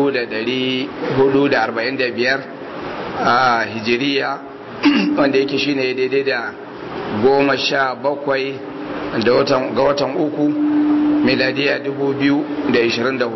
1445 a hijiriya wanda yake shine daidai da goma sha bakwai ga watan uku miladiya 2024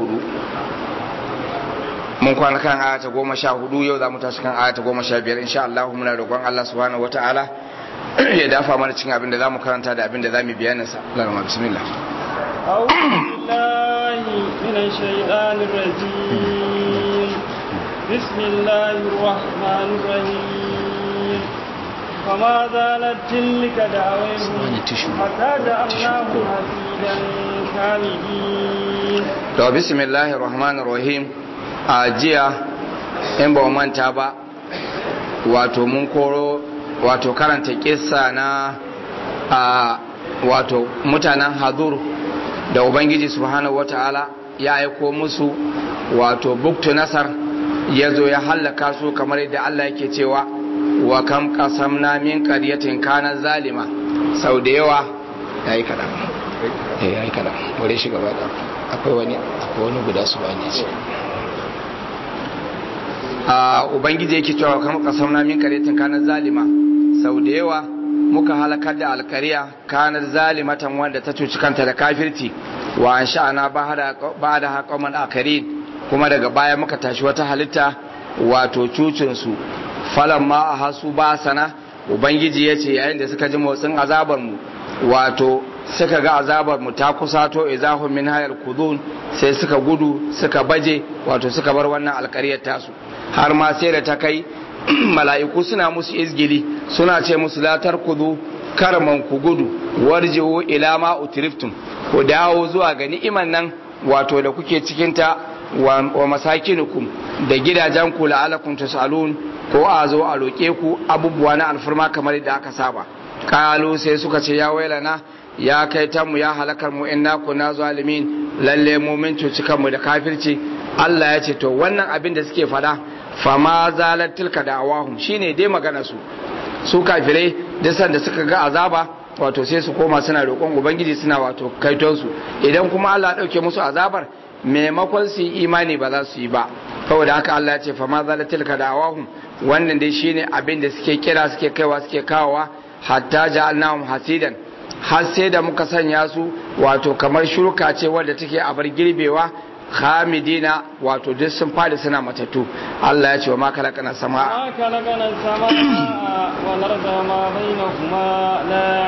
mun kwana kan ayata goma sha hudu yau za mu tashi kan ayata goma sha biyar insha Allah muna roƙon Allah subhanahu wa ta'ala ya dafa mana cikin abin da za mu karanta da abin da za mu bayanin sa lalama bismillah أعوذ بالله من الشيطان الرجيم بسم الله الرحمن الرحيم فما زالت تلك دعوهم حتى جعلناهم حسيدا كاملين to bismillahir rahmanir rahim a jiya in ba manta ba wato mun koro wato karanta kissa na a wato mutanen hadur da ubangiji subhanahu wata'ala ya aiko musu wato buktu nasar ya zo ya hallaka su kamar yadda Allah yake cewa wa kam qasamna min qaryatin kana zalima sau da yawa yayi kadan eh yayi kadan bare shi gaba da akwai wani akwai wani guda su bane ce a ubangiji yake cewa kam qasamna min qaryatin kana zalima sau da yawa muka halakar da alkariya kanar zalimatan wanda ta cuci kanta da kafirci wa an sha'ana ba da haƙaman akarin kuma daga baya muka tashi wata halitta wato cucinsu falon ma a hasu ba sana ubangiji ya ce yayin da suka ji motsin azabarmu wato suka ga azabarmu ta kusato izahun min hayar kudun sai suka gudu suka baje wato suka bar wannan alkariyar tasu har ma sai da ta kai mala'iku suna musu izgili suna ce musu latar kudu karman ku gudu warjiwo ila ma utriftum ku dawo zuwa ga ni'iman nan wato da kuke cikinta wa masakinukum da gidajen ku la'alakum tasalun ko a zo a roƙe ku abubuwa na alfarma kamar da aka saba kalu sai suka ce ya wailana ya kai ta mu ya halakar mu inna kunna zalimin lalle mu min cuci kanmu da kafirci Allah ya ce to wannan abin da suke fada fama zalar tilka da awahum shine dai magana su su kafirai da sanda suka ga azaba wato sai su koma suna roƙon ubangiji suna wato kaiton su idan kuma Allah ya dauke musu azabar maimakon su yi imani ba za su yi ba saboda haka Allah ya ce fama zalar tilka da awahum wannan dai shine abin da suke kira suke kaiwa suke kawowa hatta ja'alnahum hasidan har sai da muka sanya su wato kamar shuka ce wadda take a bar girbewa khamidina wato duk sun fadi suna matattu Allah ya ce wa ma kalakana sama ما خلقنا السماء والأرض وما بينهما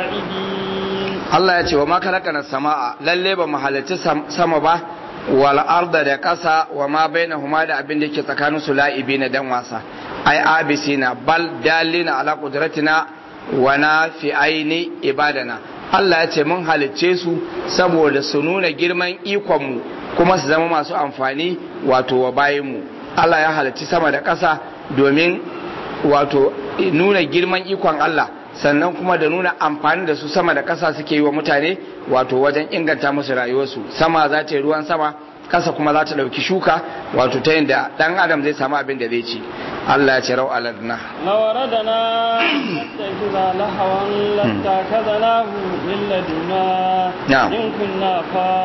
لاعبين Allah ya ce wa ma kalakana sama lalle ba mu halarci sama ba wal arda da kasa wa ma bainahuma da abin da yake tsakanin su la'ibina dan wasa ai abisina bal dalina ala qudratina wa na fi aini ibadana Allah ya ce mun halicce su saboda su nuna girman ikonmu kuma su zama masu amfani wato wa bayanmu Allah ya halicci sama da ƙasa domin wato nuna girman ikon Allah sannan kuma da nuna amfani da su sama da ƙasa suke yi wa mutane wato wajen inganta musu rayuwarsu sama za ta yi ruwan sama ƙasa kuma za ta ɗauki shuka wato ta yadda ɗan adam zai samu abin da zai ci Allah ya ce rau aladna لو أردنا نتخذ لهوا لاتخذناه من لدنا نعم. إن كنا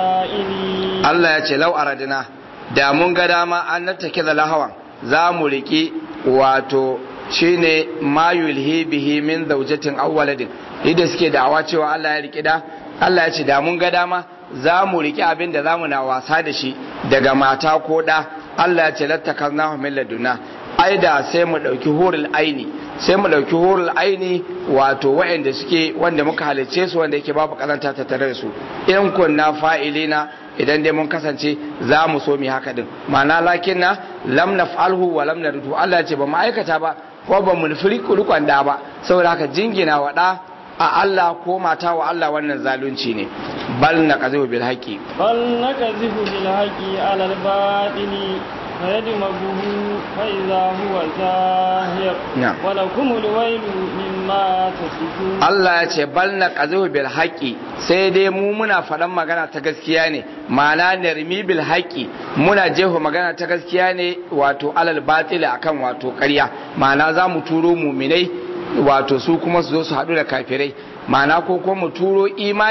فاعلين Allah ya ce lau aradina da mun ga dama an nattake da lahawan za mu riki wato shine ma yulhi bihi min zawjatin aw waladin idan suke da'awa cewa Allah ya riki da Allah ya ce da mun ga dama za mu riki abin da zamu na wasa da shi daga mata ko da Allah ya ce lattakalnahu min laduna ai da sai mu dauki hurul aini sai mu dauki hurul aini wato waɗanda suke wanda muka halicce su wanda yake babu karanta ta tare da su in kunna fa'ilina idan dai mun kasance za mu so mu haka din ma'ana lakin na lam naf'alhu wa lam nardu Allah ya ce ba mu aikata ba ko ba mu nufi rikon da ba saboda haka jingina wa da a Allah ko mata wa Allah wannan zalunci ne bal na qazu bil haqi بل نكذب بالحق على الباطل فيدمغه فإذا هو زاهق نعم. ولكم الويل مما تصفون Allah ya ce bal na qazu bil haqi sai dai mu muna faɗan magana ta gaskiya ne ma'ana narmi bil haqi muna jeho magana ta gaskiya ne wato alal batil akan wato ƙarya ma'ana za mu turo muminai wato su kuma su zo su haɗu da kafirai ma'ana ko kuma mu turo imani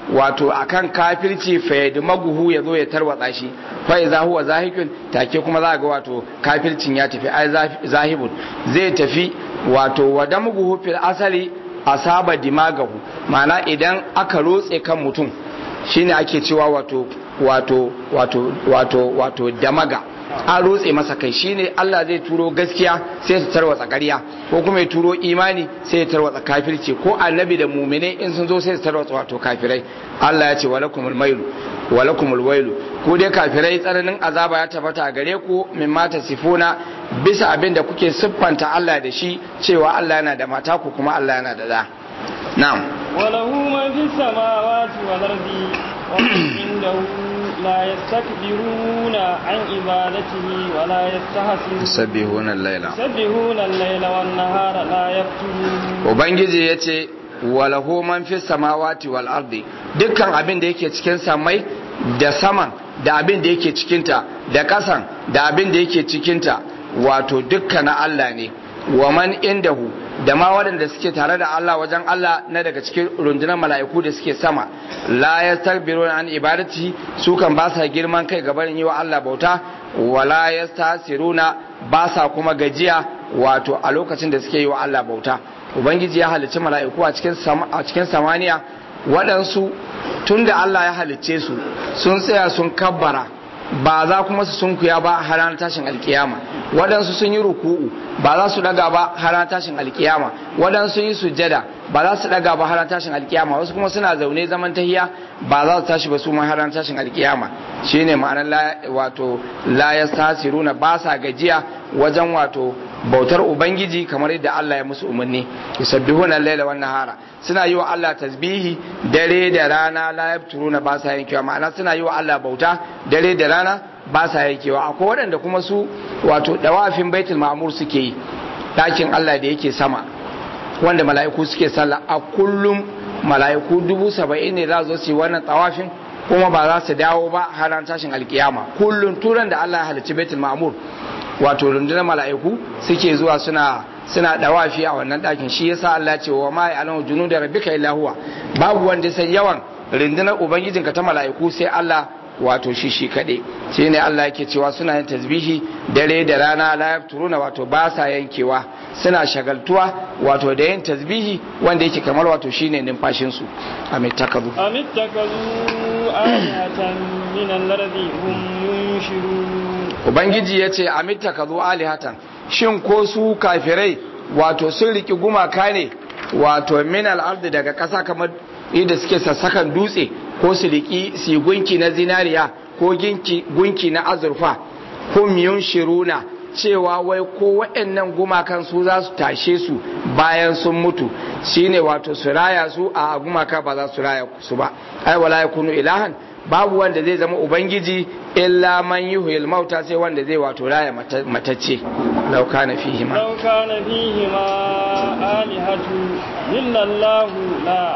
wato akan kafirci fa maguhu ya zo ya tarwatsa shi fa iza huwa zahikun take kuma za ga wato kafircin ya tafi ai zahibun zai tafi wato wadamuguhu fil asali asaba dimagahu ma'ana idan aka rotse kan mutum shine ake cewa wato wato wato wato wato damaga an rotse masa kai shine Allah zai turo gaskiya sai su tarwatsa ƙarya ko kuma ya turo imani sai ya tarwatsa kafirci ko annabi da mumine in sun zo sai su tarwatsa wato kafirai Allah ya ce walakumul mailu walakumul wailu ku dai kafirai tsananin azaba ya tabbata gare ku min mata sifuna bisa abin da kuke siffanta Allah da shi cewa Allah yana da mata ku kuma Allah yana da da na'am وله ما في السماوات والأرض ومن عنده لا يستكبرون عن عبادته ولا يستحسنون يسبحون الليل يسبحون الليل والنهار لا يفترون ubangiji yace walahu man fi samawati wal ardi dukkan abin da yake cikin samai da saman da abin da yake cikinta da kasan da abin da yake cikinta wato dukkan na Allah ne wa man indahu da ma waɗanda suke tare da Allah wajen Allah na daga cikin rundunar mala'iku da suke sama la yastakbiruna an ibadati su kan ba sa girman kai gaban yi wa Allah bauta wala yastasiruna ba sa kuma gajiya wato a lokacin da suke yi wa Allah bauta ubangiji ya halicci mala'iku a cikin a cikin samaniya waɗansu tunda Allah ya halicce su sun tsaya sun kabbara ba za kuma su sunkuya ba har ranar tashin alkiyama waɗansu sun yi ruku'u ba za su daga ba har ranar tashin alkiyama waɗansu sun yi sujjada ba za su daga ba har ranar tashin alkiyama wasu kuma suna zaune zaman tahiya ba za su tashi ba su ma har ranar tashin alkiyama shine ma'anar wato la yastasiruna ba sa gajiya wajen wato bautar ubangiji kamar yadda Allah ya musu umarni yusabbihuna al-laila wan nahara suna yi wa Allah tasbihi dare da rana la yabturuna ba sa yankewa ma'ana suna yi wa Allah bauta dare da rana ba sa yankewa akwai waɗanda kuma su wato dawafin baitul ma'mur suke yi ɗakin Allah da yake sama wanda mala'iku suke sallah a kullum mala'iku dubu saba'in ne za su yi wannan tawafin kuma ba za su dawo ba har tashin alkiyama kullum turan da Allah ya halicci baitul ma'mur wato rundunar mala'iku suke zuwa suna suna dawafi a wannan ɗakin shi yasa Allah ce wa ma ya'lamu junuda rabbika illa huwa babu wanda sai yawan rundunar ubangijinka ta mala'iku sai Allah wato shi shi kaɗai shi ne Allah yake cewa suna yin tasbihi dare da rana la yafturuna wato ba sa yankewa suna shagaltuwa wato da yin tasbihi wanda yake kamar wato shine numfashin su amittakazu amittakazu ayatan min al-ardi hum yunshirun ubangiji yace amittakazu alihatan shin ko su kafirai wato sun riki gumaka ne wato min al-ardi daga ƙasa kamar yadda suke sassakan dutse ko su riki su gunki na zinariya ko gunki na azurfa hum yunshiruna cewa wai ko waɗannan gumakan su za su tashe su bayan sun mutu shine wato su raya su a gumaka ba za su raya su ba ai wala yakunu ilahan babu wanda zai zama ubangiji illa man yuhyil mauta sai wanda zai wato raya matacce law kana fihi ma law kana fihi ma alihatu illa allah la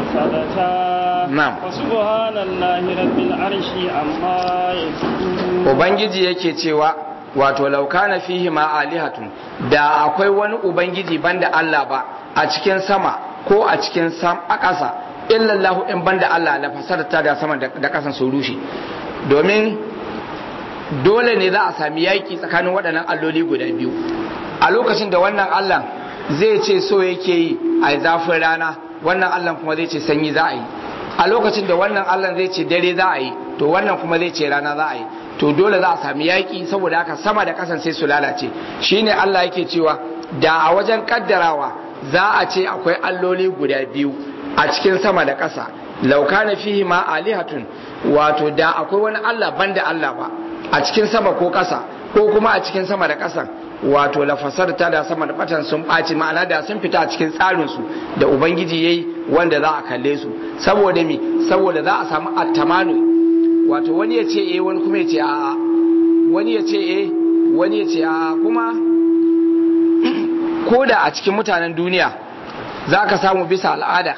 fasadata na'am wa subhanallahi rabbil arshi amma yasifun ubangiji yake cewa wato laukana fihi ma alihatun da akwai wani ubangiji banda Allah ba a cikin sama ko a cikin sam a ƙasa illallahu in banda Allah la fasarta da sama da ƙasan su rushe domin dole ne za a sami yaƙi tsakanin waɗannan alloli guda biyu a lokacin da wannan Allah zai ce so yake yi a zafin rana wannan Allah kuma zai ce sanyi za a yi a lokacin da wannan Allah zai ce dare za a yi to wannan kuma zai ce rana za a yi to dole za a sami yaƙi saboda haka sama da ƙasan sai su lalace shine Allah yake cewa da a wajen kaddarawa za a ce akwai alloli guda biyu a cikin sama da ƙasa laukana fihi ma alihatun wato da akwai wani Allah banda Allah ba a cikin sama ko ƙasa ko kuma a cikin sama da ƙasan wato lafasar ta da sama da batan sun ɓaci ma'ana da sun fita a cikin tsarinsu da ubangiji yayi wanda za a kalle su saboda mi saboda za a samu attamanu wato wani ya ce eh wani kuma ya ce a'a wani ya ce eh wani ya ce a'a kuma ko da a cikin mutanen duniya za ka samu bisa al'ada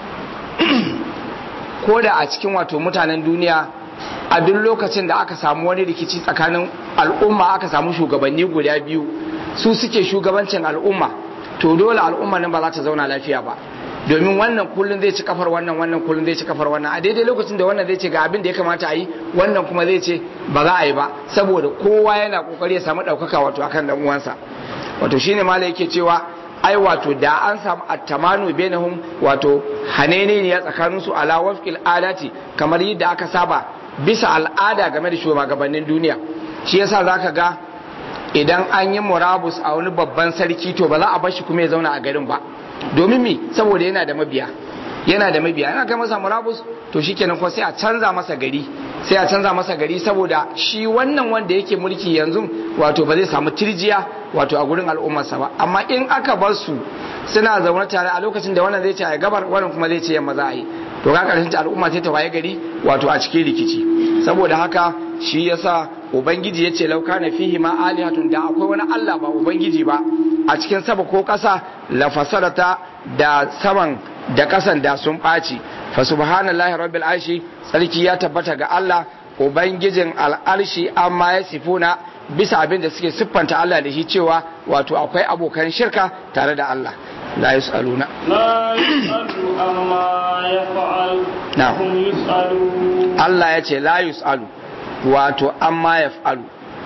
ko da a cikin wato mutanen duniya a duk lokacin da aka samu wani rikici tsakanin al'umma aka samu shugabanni guda biyu su suke shugabancin al'umma to dole al'umma nan ba za ta zauna lafiya ba domin wannan kullun zai ci kafar wannan wannan kullun zai ci kafar wannan a daidai lokacin da wannan zai ce ga abin da ya kamata a yi wannan kuma zai ce ba za a yi ba saboda kowa yana kokari ya samu ɗaukaka wato akan dan uwansa wato shine malai yake cewa ai wato da an samu attamanu bainahum wato hanene ne ya tsakanin su ala wafqil adati kamar yadda aka saba bisa al'ada game da shugabannin duniya shi yasa zaka ga idan an yi murabus a wani babban sarki to ba za a bar shi kuma ya zauna a garin ba domin me saboda yana da mabiya yana da mabiya yana kai masa murabus to shikenan kuma sai a canza masa gari sai a canza masa gari saboda shi wannan wanda yake mulki yanzu wato ba zai samu tirjiya wato a gurin al'ummarsa ba amma in aka bar su suna zaune tare a lokacin da wannan zai ce a gabar wannan kuma zai ce yamma za a yi to ga karshen al'umma sai ta waye gari wato a cikin rikici saboda haka shi yasa ubangiji yace lauka na fihi ma alihatun da akwai wani Allah ba ubangiji ba a cikin sama ko kasa la fasadata da saman da kasan da sun ɓaci fa subhanallahi rabbil arshi sarki ya tabbata ga Allah ubangijin al'arshi amma ya sifuna bisa abin da suke siffanta Allah da shi cewa wato akwai abokan shirka tare da Allah la yus'aluna لا يسأل عما يفعل نعم. وهم يسألون Allah ya ce la yus'alu wato amma yaf'alu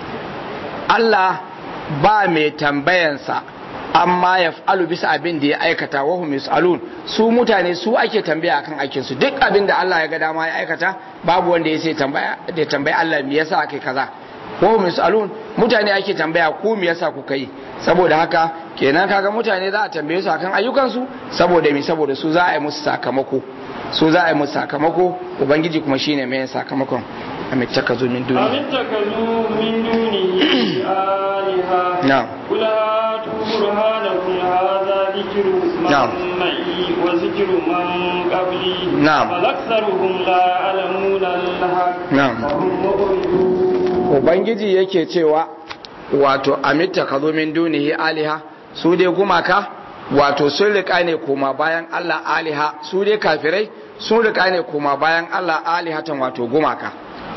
Allah ba mai tambayansa amma yaf'alu bisa abin da ya aikata wa hum yus'alun su mutane su ake tambaya akan aikin su duk abin da Allah ya ga dama ya aikata babu wanda ya sai tambaya da tambaya Allah me yasa akai kaza wa hum yus'alun mutane ake tambaya ku me yasa kuka yi saboda haka kenan kaga mutane za a tambaye su akan ayyukansu saboda me saboda su za a yi musu sakamako su za a yi musu sakamako ubangiji kuma shine mai yin sakamakon a mai taka zo min أم duniya اتخذوا من دونه آلهة نعم. قل هاتوا برهانكم هذا ذكر من نعم. معي وذكر من قبلي نعم. بل أكثرهم لا يعلمون الحق نعم. وهم مؤمنون ubangiji yake cewa wato amitta ka zo min dunihi aliha su dai gumaka wato sun rika ne koma bayan Allah aliha su dai kafirai sun rika ne koma bayan Allah alihatan wato gumaka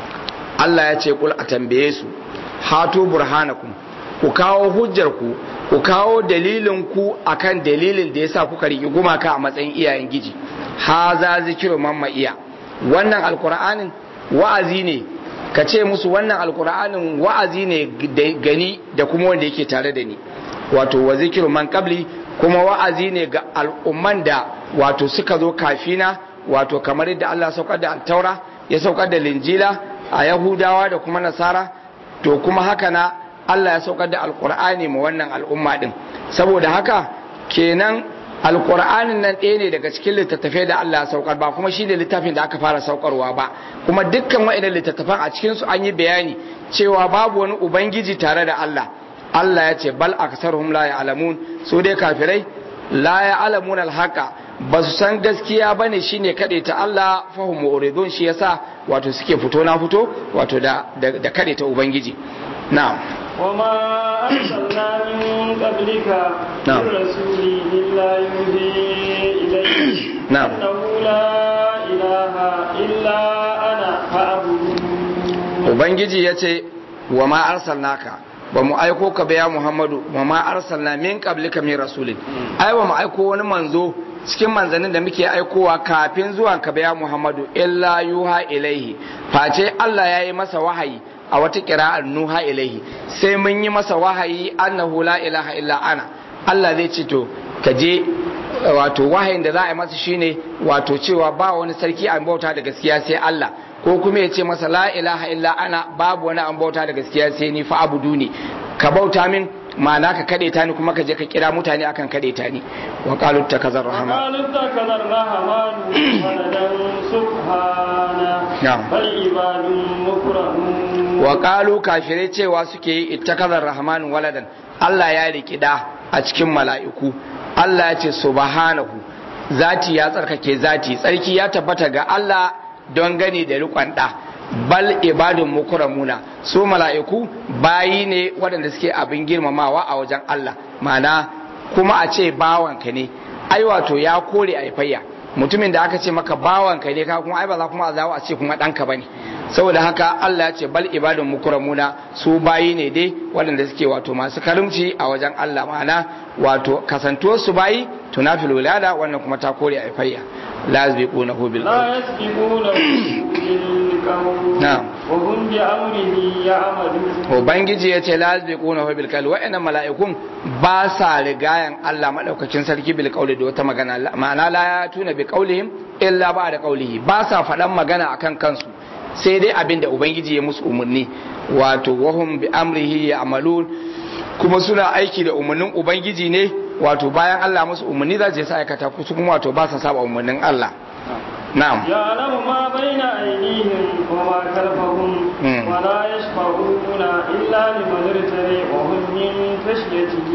Allah ya ce kul a tambaye su hatu burhanakum ku kawo hujjar ku ku kawo dalilin ku akan dalilin da yasa kuka riƙi gumaka a matsayin iyayen giji haza zikiru mamma iya wannan alkur'anin wa'azi ne ka ce musu wannan alkur'anin wa'azi ne da- gani da kuma wanda yake tare da ni wato wa zikiru man qabli kuma wa'azi ne ga al'umman da wato suka zo kafina wato kamar yadda Allah saukar da taura ya saukar da linjila a yahudawa da kuma nasara to kuma haka na Allah ya saukar da alkur'ani ma wannan al'umma din saboda haka kenan alkur'anin nan ɗaya ne daga cikin littattafai da Allah ya saukar ba kuma shi ne littafin da aka fara saukarwa ba kuma dukkan wa'idan littattafan a cikinsu an yi bayani cewa babu wani ubangiji tare da Allah Allah ya ce bal aksaruhum la ya'lamun su dai kafirai la ya'lamun alhaqa ba su san gaskiya bane shine kade ta Allah fahum muridun shi yasa wato suke fito na fito wato da da, da kade ta ubangiji na'am وما أرسلنا من قبلك نعم. من رسول إلا يوحي إليه نعم. أنه لا إله إلا أنا فاعبدون ubangiji ya ce wa ma arsalnaka ba mu aiko ka ba ya muhammadu wa ma arsalna min qablika min rasulin ai ba mu aiko wani manzo cikin manzannin da muke aikowa kafin zuwan ka ba ya muhammadu illa yuha ilaihi face Allah ya yi masa wahayi a wata kira'ar nuha ilaihi sai mun yi masa wahayi annahu la ilaha illa ana Allah zai ce to ka je wato wahayin da za a yi masa shine wato cewa ba wani sarki an bauta da gaskiya sai Allah ko kuma ya ce masa la ilaha illa ana babu wani an bauta da gaskiya sai ni fa abudu ne ka bauta min ma'ana ka kade ta ni kuma ka je ka kira mutane akan kade ta ni wa qalu takazar rahman وقالوا اتخذ الرحمن ولدا سبحانه نعم. بل عباد مكرمون wa qalu kafirai cewa suke yi ittakazar rahman waladan Allah ya riki da a cikin mala'iku Allah ya ce subhanahu zati ya tsarkake zati tsarki ya tabbata ga Allah don gani da riƙon ɗa bal ibadun mukramuna su mala'iku bayi ne waɗanda suke abin girmamawa a wajen Allah ma'ana kuma a ce bawanka ne ai wato ya kore aifayya mutumin da aka ce maka bawanka ne ka kuma ai ba za kuma a zawo a ce kuma ɗanka bane saboda haka Allah ya ce bal ibadun mukramuna su bayi ne dai waɗanda suke wato masu karimci a wajen Allah ma'ana wato kasantuwar su bayi tunafil wilada wannan kuma ta kore a fayya la yasbiquna hu bil لا يسبقونه بالقول نعم. وهم بأمره يعملون ubangiji ya ce la yasbiquna hu bil qawl wa'annan mala'ikun ba sa rigayan Allah madaukakin sarki bil qawli da wata magana ma'ana la yatuna bi qawlihim illa ba da qawlihi ba sa faɗan magana akan kansu sai dai abin da ubangiji ya musu umarni wato wahum bi amrihi ya'malun kuma suna aiki da umarnin ubangiji ne wato bayan Allah musu umarni za su je su aikata su kuma wato ba sa saba umarnin Allah na'am يعلم ما بين أيديهم وما خلفهم مم. ولا يشفعون إلا لمن ارتضى وهم من خشيته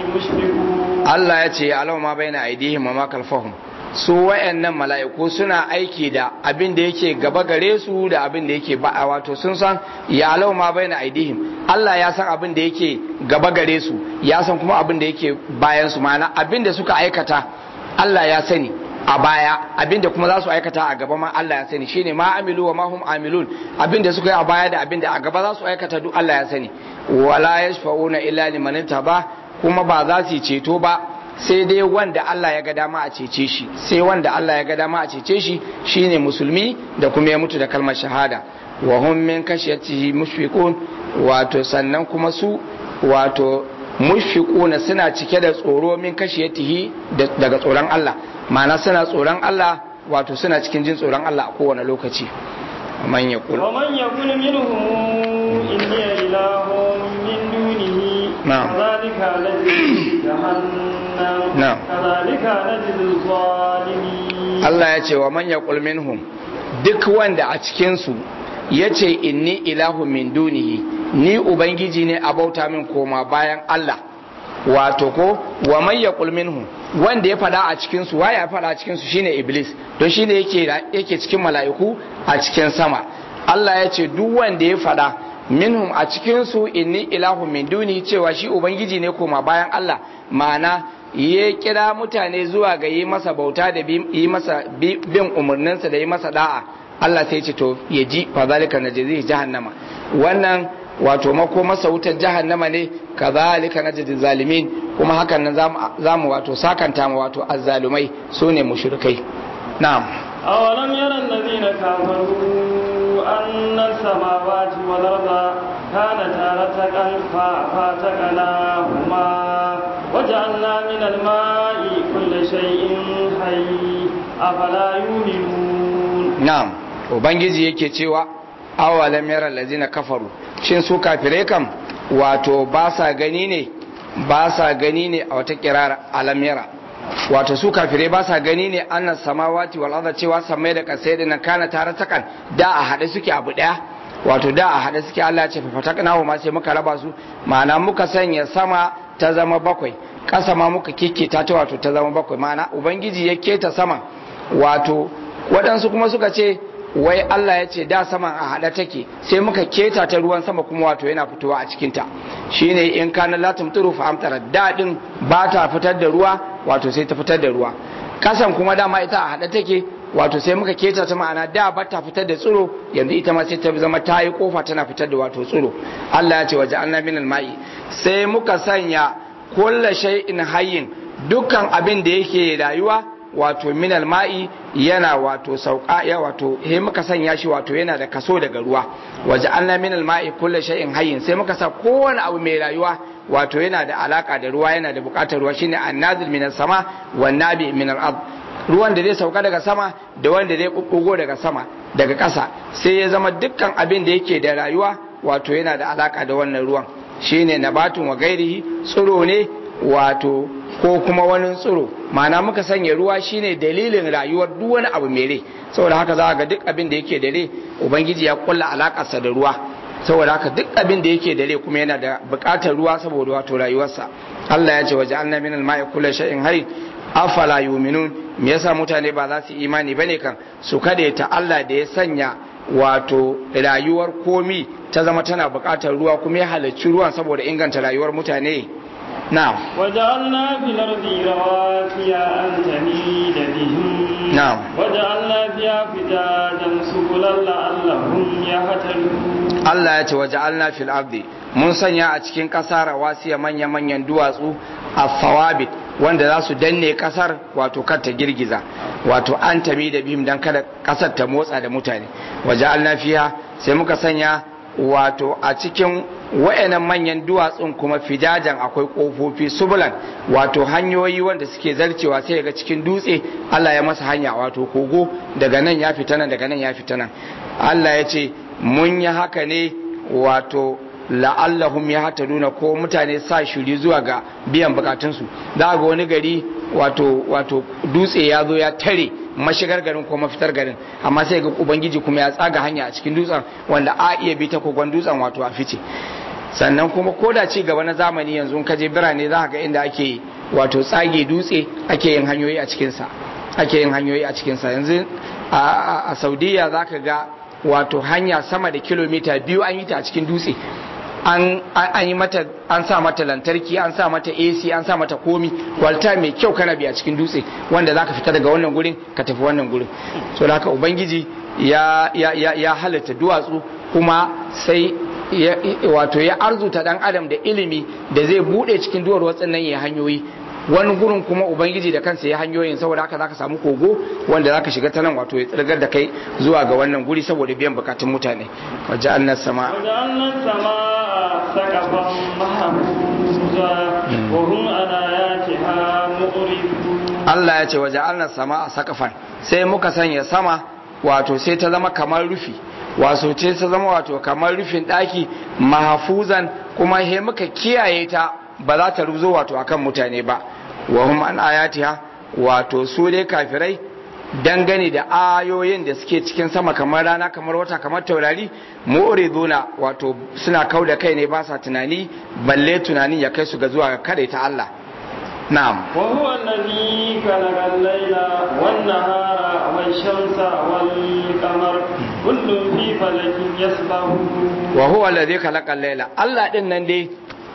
مشفقون Allah ya ce alama ma bai na aidihim wa ma kalfahum su wayannan mala'iku suna aiki da abin da yake gaba gare su da abin da yake ba wato sun san ya alama ma bai na aidihim Allah ya san abin da yake gaba gare su ya san kuma abin da yake bayan su ma'ana abin da suka aikata Allah ya sani a baya abin da kuma za su aikata a gaba ma Allah ya sani shine ma amilu wa ma hum amilun abin da suka yi a baya da abin da a gaba za su aikata duk Allah ya sani wala yashfa'una illa liman ba kuma ba za su yi ceto ba sai dai wanda Allah ya ga dama a cece shi sai wanda Allah ya ga dama a cece shi shine musulmi da kuma ya mutu da kalmar shahada wa hum min kashiyatihi mushfiqun wato sannan kuma su wato mushfiquna suna cike da tsoro min kashiyatihi da- daga tsoron Allah ma'ana suna tsoron Allah wato suna cikin jin tsoron Allah a kowane lokaci man yaqul ومن يكن منهم إني إله من دونه نعم. كذلك نجزي جهنم نعم. كذلك نجزي الظالمين Allah ya ce wa man yaqul minhum duk wanda a cikin su yace inni ilahu min dunihi ni ubangiji ne a bauta min koma bayan Allah wato ko wa man yaqul minhum wanda ya fada a cikin su waye ya fada a cikin su shine iblis don shine yake yake cikin mala'iku a cikin sama Allah ya ce duk wanda ya fada minhum a cikin su inni ilahu min duni cewa shi ubangiji ne koma bayan Allah ma'ana ya kira mutane zuwa ga yi masa bauta da bi- yi masa bi- bin umarninsa da yi masa da'a Allah sai ce to ya ji fa zalika najzi jahannama wannan wato mako masa wutar jahannama ne kazalika najzi zalimin kuma hakan nan zamu zamu wato sakanta ma wato azzalumai sune mushrikai na'am أولم يرى الذين كفروا أن السماوات والأرض كانتا رتقا ففتقناهما وجعلنا من الماء كل شيء حي أفلا يؤمنون na'am ubangiji yake cewa awalam yara allazina kafaru shin su kafirai kam wato ba sa gani ne ba sa gani ne a wata kirar alam yara wato su kafirai ba sa gani ne annas samawati wal arda cewa samai da kasai da nan kana tare takan da a hade suke abu daya wato da a hade suke Allah ya ce fafataknahu ma sai muka raba su ma'ana muka sanya sama ta zama bakwai ƙasa ma muka keketa ta wato ta zama bakwai ma'ana ubangiji ya keta sama wato waɗansu kuma suka ce wai Allah ya ce da saman a haɗa take sai muka keta ta ruwan sama kuma wato yana fitowa a cikinta shine in kana la tumturu fa amtara daɗin ba ta fitar da ruwa wato sai ta fitar da ruwa kasan kuma dama ita a haɗa take wato sai muka keta ta ma'ana da ba ta fitar da tsiro yanzu ita ma sai ta zama ta yi kofa tana fitar da wato tsiro Allah ya ce waje an minal ma'i sai muka sanya kulla shay'in hayyin dukkan abin da yake rayuwa wato minal ma'i yana wato sauka ya wato he muka sanya shi wato yana da kaso daga ruwa waje an minal ma'i kulla shay'in hayyin sai muka sa kowane abu mai rayuwa wato yana da alaka da ruwa yana da bukatar ruwa shine annazil minas sama wan nabi minal ard ruwan da zai sauka daga sama da wanda zai bubbugo daga sama daga ƙasa sai ya zama dukkan abin da yake da rayuwa wato yana da alaka da wannan ruwan shine nabatun wa gairihi tsiro ne wato ko kuma wani tsiro ma'ana muka sanya ruwa shine dalilin rayuwar duk wani abu mai rai saboda haka za ga duk abin da yake da rai ubangiji ya kulla alakarsa da ruwa saboda haka duk abin da yake da rai kuma yana da buƙatar ruwa saboda wato rayuwarsa Allah ya ce waje anna min al-ma'i kullu shay'in hayy afala yu'minun me yasa mutane ba za su imani bane kan su kade ta Allah da ya sanya wato rayuwar komi ta zama tana buƙatar ruwa kuma ya halarci ruwan saboda inganta rayuwar mutane na'am وجعلنا في الأرض رواسي أن تميد بهم نعم. وجعلنا فيها فجاجا سبلا لعلهم يهتدون Allah ya ce waje alna fil ardi mun sanya a cikin ƙasa rawasiya manya-manyan duwatsu a fawabit wanda za su danne ƙasar wato kar ta girgiza wato an tami da bim don kada ƙasar ta motsa da mutane waje alna fiya sai muka sanya wato a cikin wa'annan manyan duwatsun kuma fijajan akwai ƙofofi subulan wato hanyoyi wanda suke zarcewa sai daga cikin dutse Allah ya masa hanya wato kogo daga nan ya fita nan daga nan ya fita nan Allah ya ce mun yi haka ne wato la'allahum ya hata nuna ko mutane sa shiri zuwa ga biyan bukatunsu za ga wani gari wato wato dutse ya zo ya tare mashigar garin ko mafitar garin amma sai ga ubangiji kuma ya tsaga hanya a cikin dutsen wanda a iya bi ta kogon dutsen wato a fice sannan kuma ko da ci gaba na zamani yanzu in ka je birane za ka ga inda ake wato tsage dutse ake yin hanyoyi a cikinsa ake yin hanyoyi a cikinsa yanzu a saudiya za ka ga wato hanya sama da kilomita biyu an yi ta a cikin dutse an yi mata an sa mata lantarki an sa mata AC an sa mata komi walta mai kyau kana biya cikin dutse wanda zaka fita daga wannan gurin ka tafi wannan gurin so da haka ubangiji ya ya ya, ya halatta duwatsu kuma sai wato ya arzuta dan adam da ilimi da zai bude cikin duwar watsan nan ya hanyoyi wani gurin kuma ubangiji da kansa ya hanyoyin saboda haka zaka samu kogo wanda zaka shiga ta nan wato ya tsirgar da kai zuwa ga wannan guri saboda biyan bukatun mutane waje annas sama وجعلنا السماء سقفا محفوظا وهم عن آياتها معرضون Allah ya ce waje annas sama a sakafan sai muka sanya sama wato sai ta zama kamar rufi wato ce ta zama wato kamar rufin daki mahfuzan kuma he muka kiyaye ta ba za ta ruzo wato akan mutane ba wa hum an ayatiha wato su dai kafirai dangane da ayoyin da suke cikin sama kamar rana kamar wata kamar taurari mu'riduna wato suna kau da kai ne ba sa tunani balle tunanin ya kai su ga zuwa ga kare ta Allah na'am وهو الذي خلق الليل والنهار والشمس والقمر كل في فلك يسبحون wa huwa allazi khalaqa al-laila Allah din nan dai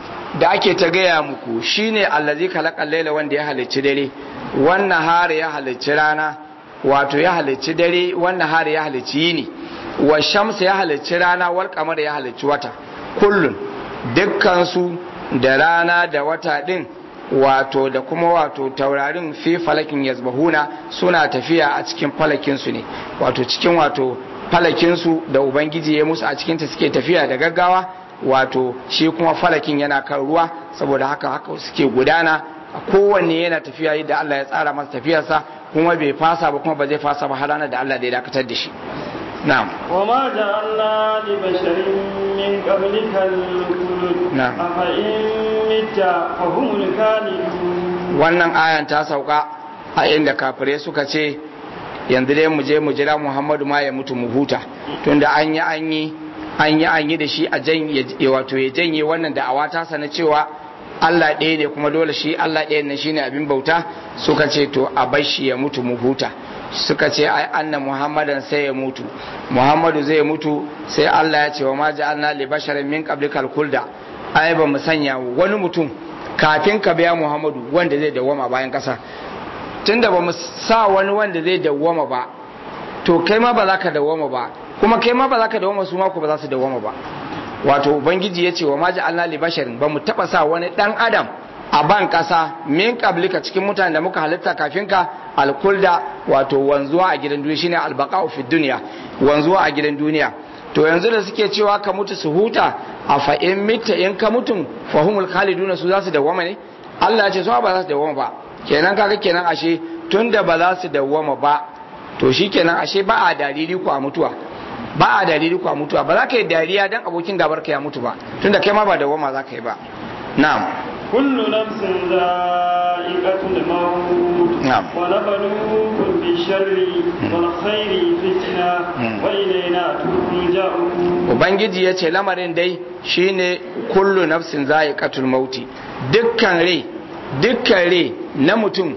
da ake ta gaya muku shine allazi khalaqa al-laila wanda ya halicci dare wannan har ya halicci rana wato ya halicci dare wannan har ya halicci yini wa shamsu ya halicci rana wal qamar ya halicci wata kullun dukkan su da rana da wata din wato da kuma wato taurarin fi falakin yazbahuna suna tafiya a cikin falakin su ne wato cikin wato falakin su da ubangiji ya musu a cikin ta suke tafiya da gaggawa wato shi kuma falakin yana kan ruwa saboda haka haka suke gudana kowanne yana tafiya yadda Allah ya tsara masa tafiyarsa kuma bai fasa ba kuma ba zai fasa ba har ranar da Allah da ya dakatar da shi na'am وما جعلنا لبشر من قبلك الخلد نعم. أفإن مت فهم الخالدون wannan ayan ta sauka a inda kafirai suka ce yanzu dai mu je mu jira Muhammadu ma ya mutu mu huta tunda an yi an yi an yi an yi da shi a janye wato ya janye wannan da awata sana cewa Allah ɗaya ne kuma dole shi Allah ɗaya ne shine abin bauta suka ce to a bar shi ya mutu mu huta suka ce ai anna Muhammadan sai ya mutu Muhammadu zai mutu sai Allah ya ce wa ma ja'alna li basharin min qablikal khulda ai ba mu sanya wani mutum kafin ka biya Muhammadu wanda zai dawwama bayan kasa tunda ba mu sa wani wanda zai dawwama ba to kai ma ba za ka dawwama ba kuma kai ma ba za ka dawwama su ma ku ba za su dawwama ba wato ubangiji ya ce wa maji Allah li basharin ba mu taba sa wani dan adam a ban kasa min qablika cikin mutanen da muka halitta kafin ka alkulda wato wanzuwa a gidan duniya shine albaqa'u fi dunya wanzuwa a gidan duniya to yanzu da suke cewa ka mutu su huta a fa in mitta in ka mutum fahumul khaliduna su za su dawwama ne Allah ya ce su ba za su dawwama ba kenan kaga kenan ashe tunda ba za su dawwama ba to shikenan ashe ba a dalili ku a mutuwa ba a dalili ku a mutuwa ba za ka yi dariya dan abokin gabar ka ya mutu ba tunda kai ma ba dawwama za ka yi ba na'am كل نفس ذائقة الموت نعم. ونبلوكم بالشر والخير فتنة وإلينا ترجعون ubangiji ya ce lamarin dai shine kullu nafsin za'iqatul mauti dukkan rai dukkan rai na mutum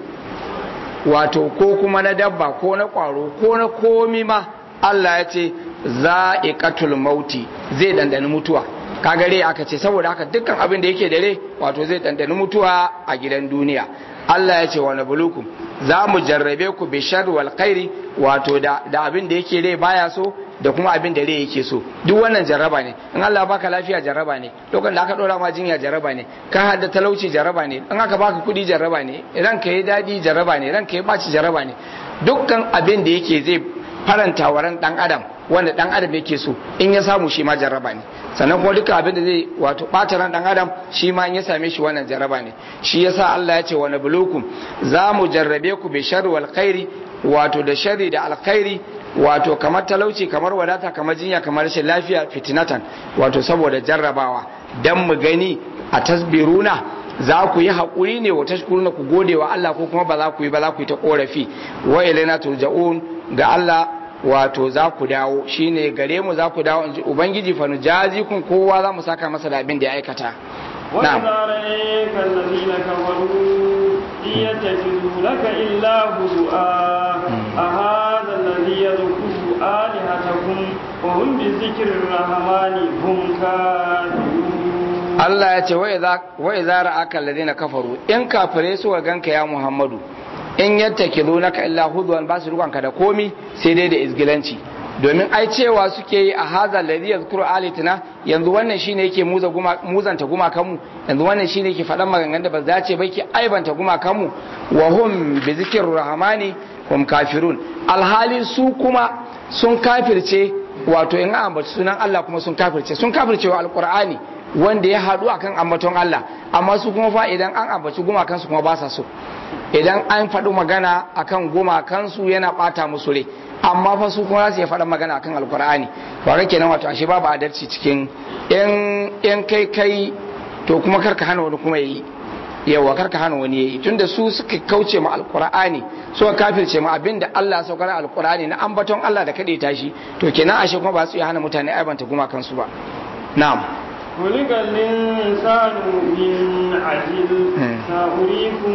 wato ko kuma na dabba ko na kwaro ko na komi ma Allah ya ce za'iqatul mauti zai dandani mutuwa kaga rai aka ce saboda haka dukkan abin da yake da rai wato zai dandani mutuwa a gidan duniya Allah ya ce wa nablukum za mu jarrabe ku bi sharri wal khairi wato da da abin da yake rai baya so da kuma abin da rai yake so duk wannan jarraba ne in Allah baka lafiya jarraba ne lokacin da aka dora ma jinya jarraba ne ka hada talauci jarraba ne in aka baka kuɗi jarraba ne ranka yi dadi jarraba ne ranka yi baci jarraba ne dukkan abin da yake zai faranta wa ran dan adam wanda dan adam yake so in ya samu shi ma jarraba ne sannan kuma duka abin da zai wato bata ran dan adam shi ma in ya same shi wannan jarraba ne shi yasa Allah ya ce wa nabluukum za mu jarrabe ku bi sharri wal khairi wato da sharri da alkhairi wato kamar talauci kamar wadata kamar jinya kamar rashin lafiya fitinatan wato saboda jarrabawa dan mu gani a tasbiruna za ku yi haƙuri ne wa tashkuruna ku gode wa Allah ko kuma ba za ku yi ba za ku yi ta korafi wa ilaina turja'un ga Allah wato za ku dawo shine gare mu za ku dawo inji ubangiji fa nujazikum kowa za mu saka masa da abin da ya aikata وإذا رأيك الذين كفروا يتخذونك إلا هزؤا أهذا الذي يذكر آلهتكم وهم بذكر الرحمن هم كافرون Allah ya ce wa idza ra'aka alladhina kafaru in kafire su ganka ya Muhammadu in yattakizunaka illa hudwan ba su rukanka da komi sai dai da izgilanci domin ai cewa suke yi a haza alladhi yazkuru alitina yanzu wannan shine yake muza guma muzanta gumakan mu yanzu wannan shine yake faɗan maganganun da ba za ce ba yake aibanta gumakan mu wa hum bi zikrir rahmani hum kafirun alhali su kuma sun kafirce wato in an ambaci sunan Allah kuma sun kafirce sun kafirce wa alqur'ani wanda ya haɗu akan ambaton Allah amma su kuma fa idan an ambaci gumakansu kuma ba sa so idan an faɗi magana akan gumakansu yana ɓata musu rai amma fa su kuma za su iya faɗa magana akan alkur'ani ba ga kenan wato ashe babu adalci cikin in kai kai to kuma karka hana wani kuma yayi yawa karka hana wani yayi tunda su suka kauce ma alkur'ani suka kafirce ma abinda Allah ya saukar alkur'ani na ambaton Allah da kade tashi to kenan ashe kuma ba su iya hana mutane aibanta gumakansu ba na'am خلق الإنسان من عجل سأريكم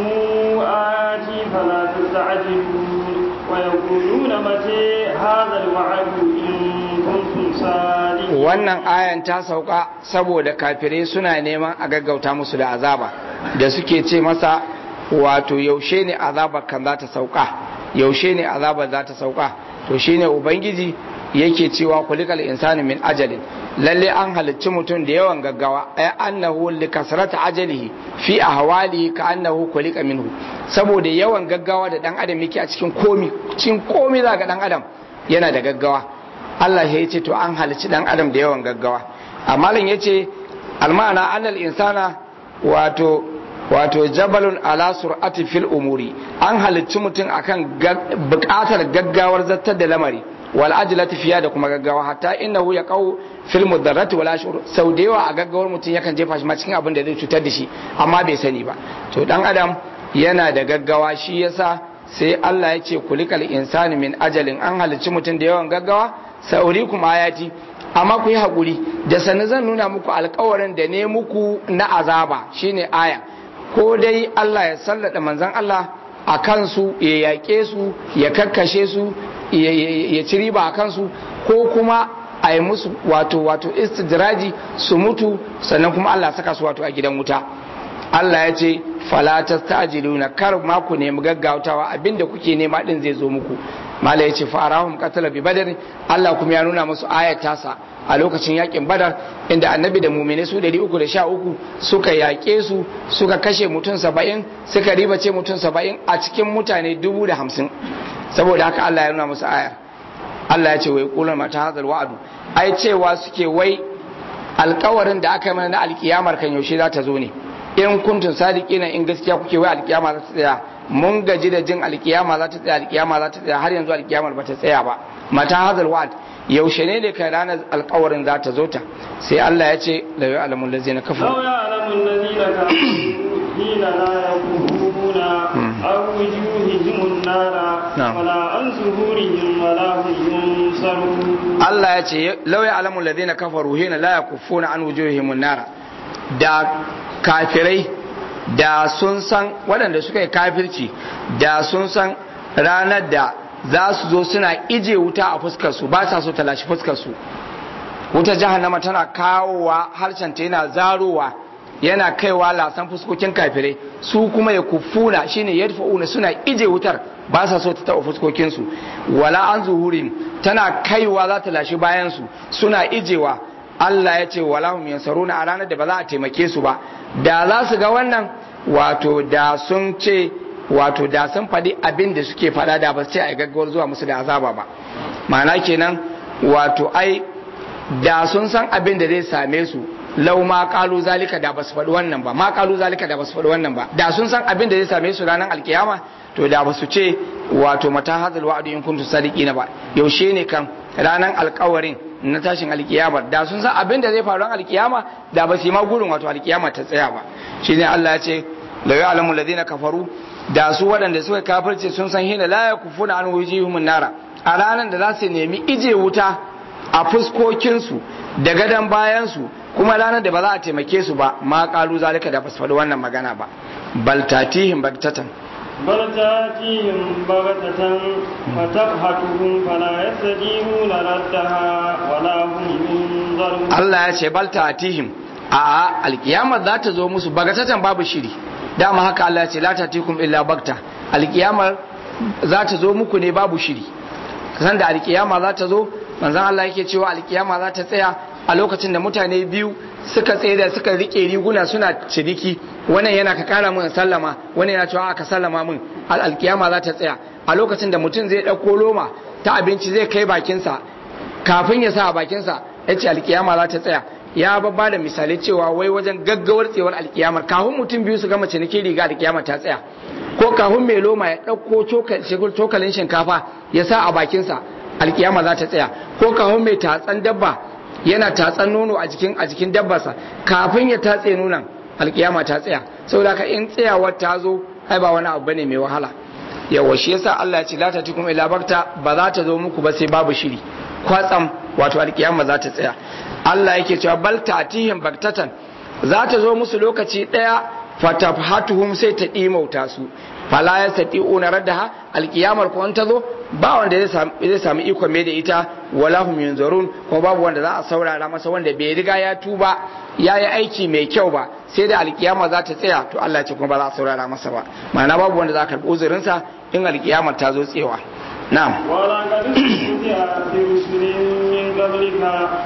آياتي فلا تستعجلون ويقولون متى هذا الوعد إن كنتم صادقين wannan ayan ta sauka saboda kafirai suna neman a gaggauta musu da azaba da suke ce masa wato yaushe ne azabar kan za ta sauka yaushe ne azabar za ta sauka to shine ubangiji yake cewa kulikal insani min ajalin lalle an halicci mutum da yawan gaggawa ay annahu li kasrata ajalihi fi ahwalihi ka annahu kulika minhu saboda yawan gaggawa da dan adam yake a cikin komi cikin komi za ga dan adam yana da gaggawa Allah ya ce to an halicci dan adam da yawan gaggawa amma lan yace almana annal insana wato wato jabalun ala sur'ati fil umuri an halicci mutum akan bukatar gaggawar zattar da lamari wal ajlati fiya da kuma gaggawa hatta innahu yaqau fil mudarrati wal ashur sau da yawa a gaggawar mutum yakan jefa shi ma cikin abin da zai cutar da shi amma bai sani ba to dan adam yana da gaggawa shi yasa sai Allah ya ce kulikal insani min ajalin an halicci mutum da yawan gaggawa saurikum ayati amma ku yi hakuri da sani zan nuna muku alkawarin da ne muku na azaba shine aya ko dai Allah ya sallada manzon Allah a kansu ya yaƙe su ya kakkashe su ya ci riba a kansu ko kuma a yi musu wato wato istidraji su mutu sannan kuma Allah saka su wato a gidan wuta Allah ya ce fala tastajiluna kar ma ku nemi gaggautawa abinda kuke nema din zai zo muku mala ya ce farahum qatala bi badar Allah kuma ya nuna musu ayat tasa a lokacin yakin badar inda annabi da mumine su 313 suka yaƙe su suka kashe mutum 70 suka ribace mutum 70 a cikin mutane 50 saboda haka Allah ya nuna musu ayar Allah ya ce wai kulun mata hazal wa'adu ai cewa suke wai alkawarin da aka yi mana na alkiyamar kan yaushe za ta zo ne in kuntun sadiki na in gaskiya kuke wai alkiyama za ta tsaya mun gaji da jin alkiyama za ta tsaya alkiyama za ta tsaya har yanzu alkiyamar ba ta tsaya ba mata hazal wa'ad yaushe ne da kai ranar alkawarin za ta zo ta sai Allah ya ce la ya'lamu allazina kafaru لو يعلم الذين كفروا حين لا يكفرون عن وجوههم النار نعم. ولا عن ظهورهم ولا هم ينصرون Allah ya ce lau ya alamun ladina kafaru hina la yakufuna an wujuhihim nara da kafirai da sun san waɗanda suka yi kafirci da sun san ranar da za su zo suna ije wuta a fuskar su ba sa so ta lashi fuskar su wuta jahannama tana kawowa harshen ta yana zarowa yana kaiwa lasan fuskokin kafirai su kuma ya kufuna shine yadfa'una suna ije wutar ba sa so ta taɓa fuskokin su wala an zuhurin tana kaiwa za ta lashi bayan su suna ijewa Allah ya ce wala hum yansaruna a ranar da ba za a taimake su ba da za su ga wannan wato da sun ce wato da sun faɗi abin da suke faɗa da ba su ce a gaggawar zuwa musu da azaba ba ma'ana kenan wato ai da sun san abin da zai same su lau ma kalu zalika da basu faɗi wannan ba ma kalu zalika da basu faɗi wannan ba da sun san abin da zai same su ranar alkiyama to da basu ce wato mata hadal wa'adu in kuntum sadiqina ba yaushe ne kan ranar alkawarin na tashin alkiyama da sun san abin da zai faru ran alkiyama da ba su yi ma gurin wato alkiyama ta tsaya ba shine Allah ya ce la ya'lamu alladhina kafaru da su waɗanda suka kafirce sun san hina la yakufuna an wujuhum nara a ranar da za su nemi ije wuta a fuskokinsu da gadon bayansu kuma ranar da ba za a taimake su ba ma kalu zalika da ba su faɗi wannan magana ba bal tatihim bagtatan بل تاتيهم بغتة فتبهتهم فلا يستطيعون ردها ولا هم ينظرون Allah ya ce bal tatihim a alkiyama za ta zo musu bagatatan babu shiri dama haka Allah ya ce la tatikum illa bagta alkiyama za ta zo muku ne babu shiri san da alkiyama za ta zo manzon Allah yake cewa alkiyama za ta tsaya a lokacin da mutane biyu suka tsaye da suka rike riguna suna ciniki wannan yana ka kara mun sallama wannan yana cewa aka sallama mun alkiyama za ta tsaya a lokacin da mutum zai ɗauko loma ta abinci zai kai bakinsa kafin ya sa a bakinsa ya ce alkiyama za ta tsaya ya babba da misali cewa wai wajen gaggawar tsewar alkiyamar kafin mutum biyu su gama ciniki riga alkiyama ta tsaya ko kafin mai loma ya ɗauko cokalin shinkafa ya sa a bakinsa alkiyama za ta tsaya ko kafin mai tatsan dabba yana tatsan nono a jikin a jikin dabbarsa kafin ya tatse nonon alkiyama ta tsaya saboda ka in tsayawar ta zo ai ba wani abu bane mai wahala yawa shi yasa Allah ya ce la tatikum ila bakta ba za ta zo muku ba sai babu shiri kwatsam wato alkiyama za ta tsaya Allah yake cewa bal tatihim baktatan za ta zo musu lokaci daya fatafhatuhum sai ta dimauta su fala yastati'una raddaha alkiyamar ko an ta zo ba wanda zai sami ikon mai da ita wala hum yunzarun kuma babu wanda za a saurara masa wanda bai riga ya tuba ya yi aiki mai kyau ba sai da alkiyama za ta tsaya to Allah ce kuma ba za a saurara masa ba ma'ana babu wanda za a karɓi uzurinsa in alkiyamar ta zo tsewa na'am ولقد استهزئ برسل من قبلك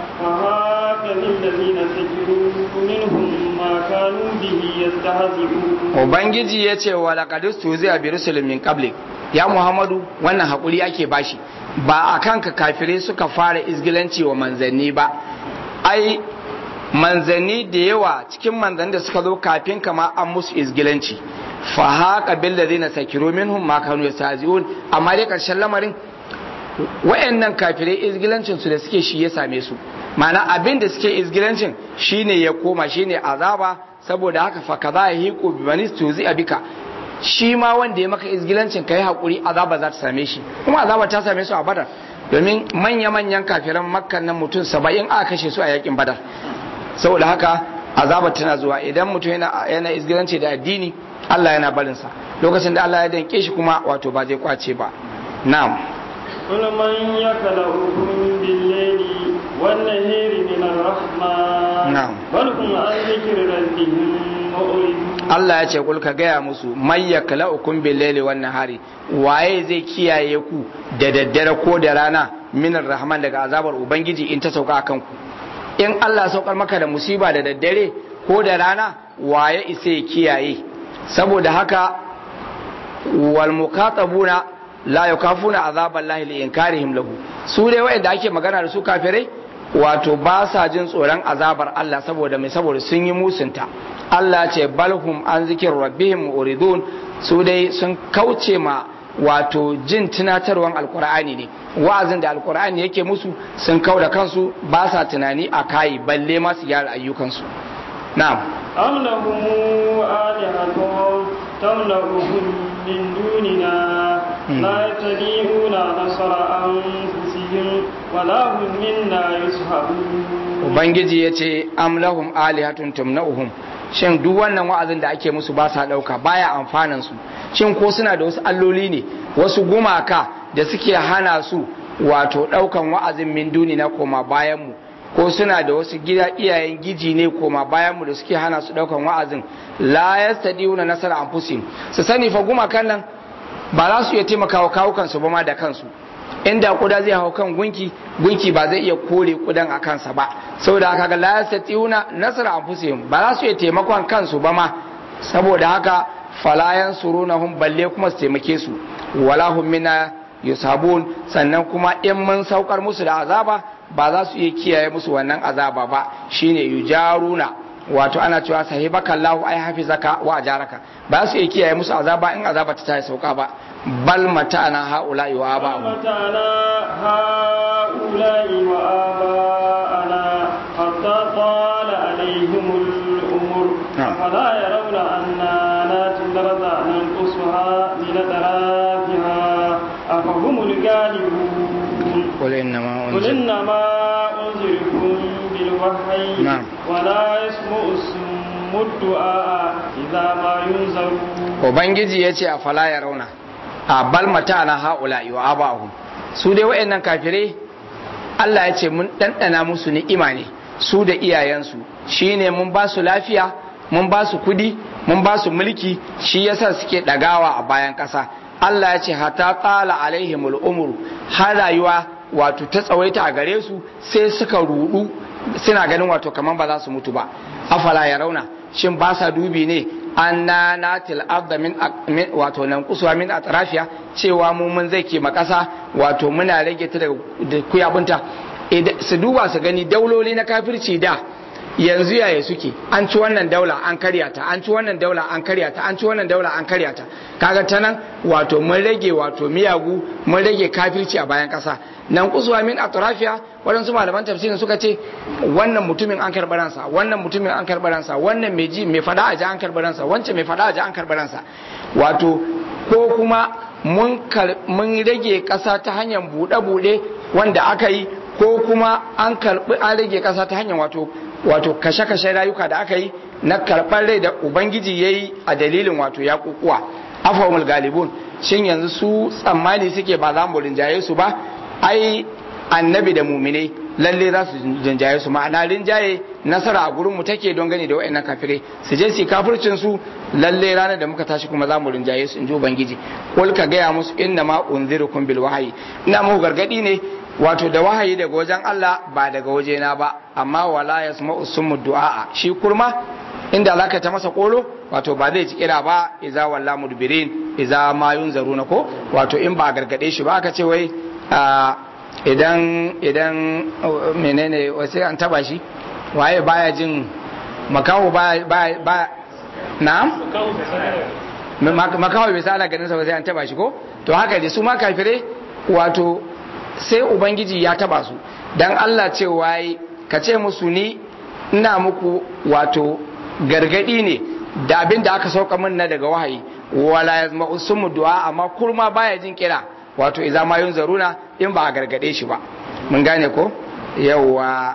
فهاك للذين سكروا منهم ما كانوا به يستهزئون ubangiji ya ce wa laqad tuzi'a bi rusulin min qablik ya muhammadu wannan hakuri ake bashi ba a kanka kafirai suka fara izgilanci wa manzanni ba ai manzanni da yawa cikin manzanni da suka zo kafin kama an musu izgilanci fa haka bil ladina sakiru minhum ma kanu yastazi'un amma dai karshen lamarin wayannan kafirai izgilancin su da suke shi ya same su ma'ana abin da suke izgilancin shine ya koma shine azaba saboda haka fa kaza yahiqu bi manis tuzi abika shi ma wanda ya maka izgilancin kai hakuri azaba za ta same shi kuma azaba ta same su a badar domin manya-manyan kafiran makkan nan mutum saba'in aka kashe su a yakin badar saboda haka azaba tana zuwa idan mutum yana yana izgilanci da addini Allah yana barinsa lokacin da Allah ya danke shi kuma wato ba zai kwace ba na'am قل من يكلؤكم بالليل والنهار من الرحمن نعم. بل هم عن ذكر ربهم معرضون Allah ya ce kul ka gaya musu may yaklaukum bil laili wan nahari waye zai kiyaye ku da daddare ko da rana minar rahman daga azabar ubangiji in ta sauka akan ku in Allah saukar maka da musiba da daddare ko da rana waye isa ya kiyaye saboda haka wal mukatabuna la yakafuna azaballahi li inkarihim lahu su dai wayanda ake magana da su kafirai wato ba sa jin tsoron azabar Allah saboda mai saboda sun yi musunta Allah ce balhum an zikir rabbihim uridun su dai sun kauce ma wato jin tunatarwan alkur'ani ne wa'azin da alkur'ani yake musu sun kau da kansu ba sa tunani a kayi balle ma su gyara ayyukansu na'am أم لهم آلهة تملأهم من دوننا لا يستطيعون نصر أنفسهم ولا هم منا يصحبون ubangiji ya ce am lahum alihatun tumna'uhum shin duk wannan wa'azin da ake musu ba sa dauka baya amfanan su shin ko suna da wasu alloli ne wasu gumaka da suke hana su wato daukan wa'azin min duni na koma bayan mu ko suna da wasu gida iyayen giji ne koma bayan mu da suke hana su daukan wa'azin la yastadiuna nasara anfusihim su sani fa gumakan nan ba za su iya taimakawa kawukan su ba ma da kansu inda kuda zai hau kan gunki gunki ba zai iya kore kudan a kansa ba saboda haka ga la yastatiuna nasara anfusihim ba za su iya taimakon kansu ba ma saboda haka falayan surunahum balle kuma su taimake su wala hum minna yusabun sannan kuma in mun saukar musu da azaba ba za su iya kiyaye musu wannan azaba ba shine yujaruna wato ana cewa sahibaka Allah ai hafizaka wa ajaraka ba su iya kiyaye musu azaba in azaba ta tayi sauka ba bal mata'ana haula wa aba mata'ana haula wa aba حتى طال عليهم الأمر أفلا يرون أنا ناتي الأرض ننقصها من أطرافها أفهم الغالبون قل إنما قل إنما أنذركم بالوحي نعم. ولا يسمع الصم الدعاء إذا ما ينذرون ubangiji ya ce a fala ya rauna a bal mata na haula wa abahu su dai wa'annan kafirai Allah ya ce mun ɗanɗana musu ni'ima ne su da iyayensu shine mun ba su lafiya mun ba su kudi mun ba su mulki shi yasa suke ɗagawa a bayan ƙasa Allah ya ce hata tsala alaihimul umru har rayuwa wato ta tsawaita a gare su sai suka rudu suna ganin wato kamar ba za su mutu ba afala ya rauna shin ba sa dubi ne anna natil arda min wato nan kusuwa min atrafiya cewa mu mun zai ke makasa wato muna rage ta daga kuyabunta su duba su gani dauloli na kafirci da yanzu yaya suke an ci wannan daula an karya ta an ci wannan daula an karya ta an ci wannan daula an karya ta kaga ta nan wato mun rage wato miyagu mun rage kafirci a bayan kasa nan kusuwa min atrafiya waɗansu malaman tafsirin suka ce wannan mutumin an karɓi ransa wannan mutumin an karɓi ransa wannan mai ji mai fada a ji an karɓi ransa wancan mai fada a ji an karɓi ransa wato ko kuma mun rage ƙasa ta hanyar buɗe-buɗe wanda aka yi ko kuma an karɓi an rage ƙasa ta hanyar wato wato kashe-kashe rayuka da aka yi na karɓar rai da ubangiji ya yi a dalilin wato ya kukuwa afawul galibun shin yanzu su tsammani suke ba za mu rinjaye su ba ai annabi da muminai lalle za su rinjaye su ma'ana rinjaye nasara a gurin mu take don gani da wa'annan kafirai su je su kafircin su lalle ranar da muka tashi kuma za mu rinjaye su in ji ubangiji kul ka gaya musu inna ma unzirukum bil wahayi ina muku gargadi ne wato da wahayi daga wajen Allah ba daga wajena ba amma wala yasma'u summu du'a shi kurma inda zaka ta masa kolo wato ba zai ci kira ba iza walla mudbirin iza ma yunzaruna ko wato in ba gargade shi ba aka ce wai idan idan menene wasu an taba shi waye baya jin makaho baya baya na makaho bai sa ana ganin sa ba sai an taba shi ko to haka dai su ma kafirai wato sai ubangiji ya taba su dan Allah ce waye ka ce musu ni ina muku wato gargadi ne da abin da aka sauka min na daga wahayi wala yazma'u sumu du'a amma kurma baya jin kira wato iza ma yun zaruna in ba a gargade shi ba mun gane ko yawwa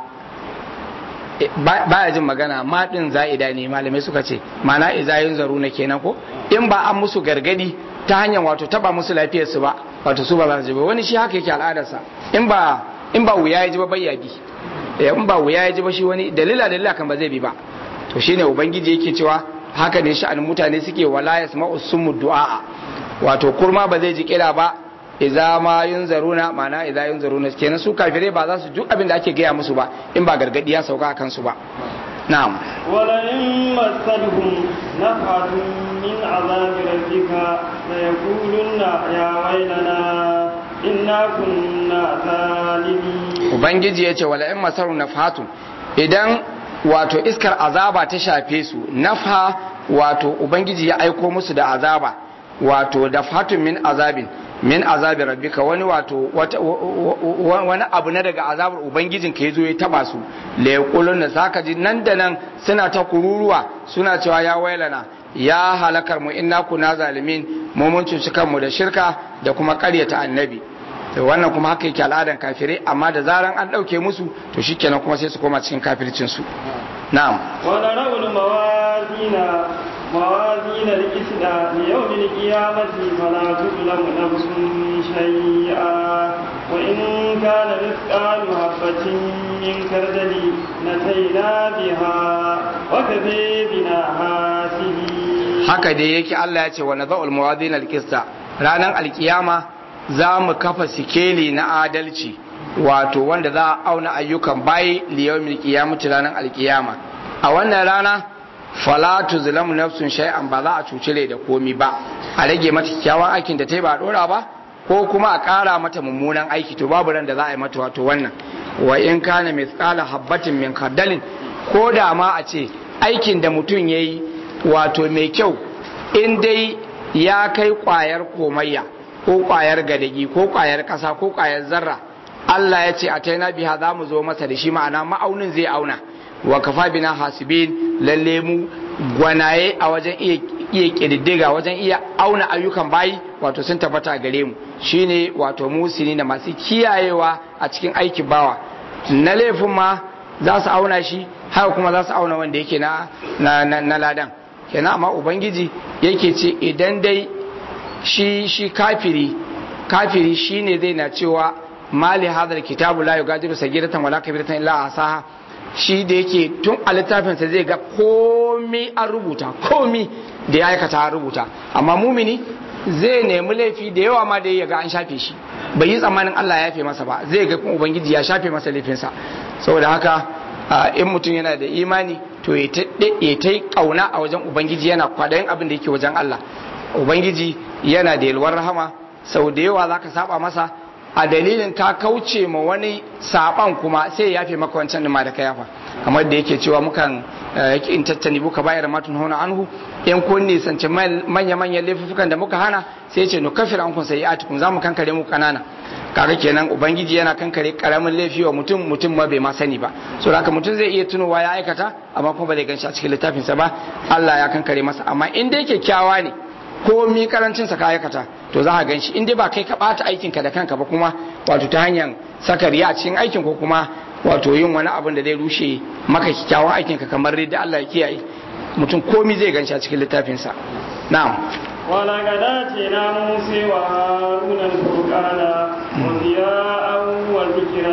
baya jin magana ma din za'ida ne malamai suka ce mana iza yun zaruna kenan ko in ba an musu gargadi ta hanyar wato taba musu lafiyar su ba wato su ba za su ji ba wani shi haka yake al'adarsa in ba in ba wuya ya ji ba bayya bi in ba wuya ya ji ba shi wani dalila dalila kan ba zai bi ba to shine ubangiji yake cewa haka ne sha'anin mutane suke wala yasma'u summu du'a wato kurma ba zai ji kira ba iza ma yunzaruna ma'ana iza yunzaruna kenan su kafirai ba za su duk abin da ake gaya musu ba in ba gargadi ya sauka akan su ba na'am wala in masadhum nafhatun min azabi rabbika la yaqulunna ya waylana inna kunna zalimin ubangiji yace wala in masaru nafhatun idan wato iskar azaba ta shafe su nafha wato ubangiji ya aiko musu da azaba wato dafhatun min azabin min azabi rabbika wani wato wani abu na daga azabar ubangijin ka yazo ya taba su la yaqulun da zaka ji nan da nan suna ta kururuwa suna cewa ya wailana ya halakar mu inna kuna zalimin mu mun cuci kanmu da shirka da kuma ƙaryata annabi to wannan kuma haka yake al'adan kafirai amma da zaran an ɗauke musu to shikenan kuma sai su koma cikin kafircin su na'am wala rawul mawazina موازين القسط ليوم القيامة فلا تظلم نفس شيئا وإن كان مثقال حبة من من كردل نتينا بها وكفي بنا حاسبين haka dai yake Allah ya ce wa nadha'ul mawadin alqista ranar alkiyama za mu kafa sikeli na adalci wato wanda za a auna ayyukan bayi liyawmil qiyamati ranar alkiyama a wannan rana fala tuzlamu nafsun shay'an ba za a cucire da komi ba a rage mata kyakkyawan aikin da ta yi ba a dora ba ko kuma a ƙara mata mummunan aiki to babu ran da za a yi mata wato wannan wa in kana mithqala habbatin min khardalin ko da ma a ce aikin da mutum yayi wato mai kyau in dai ya kai kwayar komayya ko kwayar gadagi ko kwayar kasa ko kwayar zarra Allah ya ce a taina biha za mu zo masa da shi ma'ana ma'aunin zai auna wa kafa bina hasibin lalle mu gwanaye a wajen iya iya kididdiga wajen iya auna ayyukan bayi wato sun tabbata gare mu shine wato musini da masu kiyayewa a cikin aikin bawa na laifin ma za su auna shi haka kuma za su auna wanda yake na na na, na ladan kenan amma ubangiji yake ce idan dai shi shi kafiri kafiri shine zai na cewa mali hadal kitabu la yugadiru sagiratan wala kabiratan illa asaha shi da yake tun a littafinsa zai ga komi an rubuta komi da ya aikata an rubuta amma mumini zai nemi laifi da yawa ma da ya ga an shafe shi bai yi tsammanin Allah ya yafe masa ba zai ga kuma ubangiji ya shafe masa laifinsa saboda haka in mutum yana da imani to ya ta yi kauna a wajen ubangiji yana kwadayin abin da yake wajen Allah ubangiji yana da yalwar rahama sau da yawa zaka saba masa a dalilin ka kauce ma wani saban kuma sai ya yafe maka wancan ma da ka yafa kamar da yake cewa mukan yake in tattani buka bayar matun hona anhu in kun nisanci manya manyan laifukan da muka hana sai ya ce no kafir an kun sai atikun zamu kankare mu kanana kaga kenan ubangiji yana kankare karamin laifi wa mutum mutum ma bai ma sani ba so haka mutum zai iya tunowa ya aikata amma kuma ba zai ganshi a cikin littafinsa ba Allah ya kankare masa amma in dai kyakkyawa ne ko mi karancin sa ka aikata to za ka gan shi in dai ba kai ka bata aikin ka da kanka ba kuma wato ta hanyar saka riya a cikin aikin ko kuma wato yin wani abin da zai rushe maka kyakkyawan aikin ka kamar da Allah ya kiyaye mutum komi zai gan shi a cikin littafin sa na'am ولقد آتينا موسى وهارون الفرقان وضياء وذكرا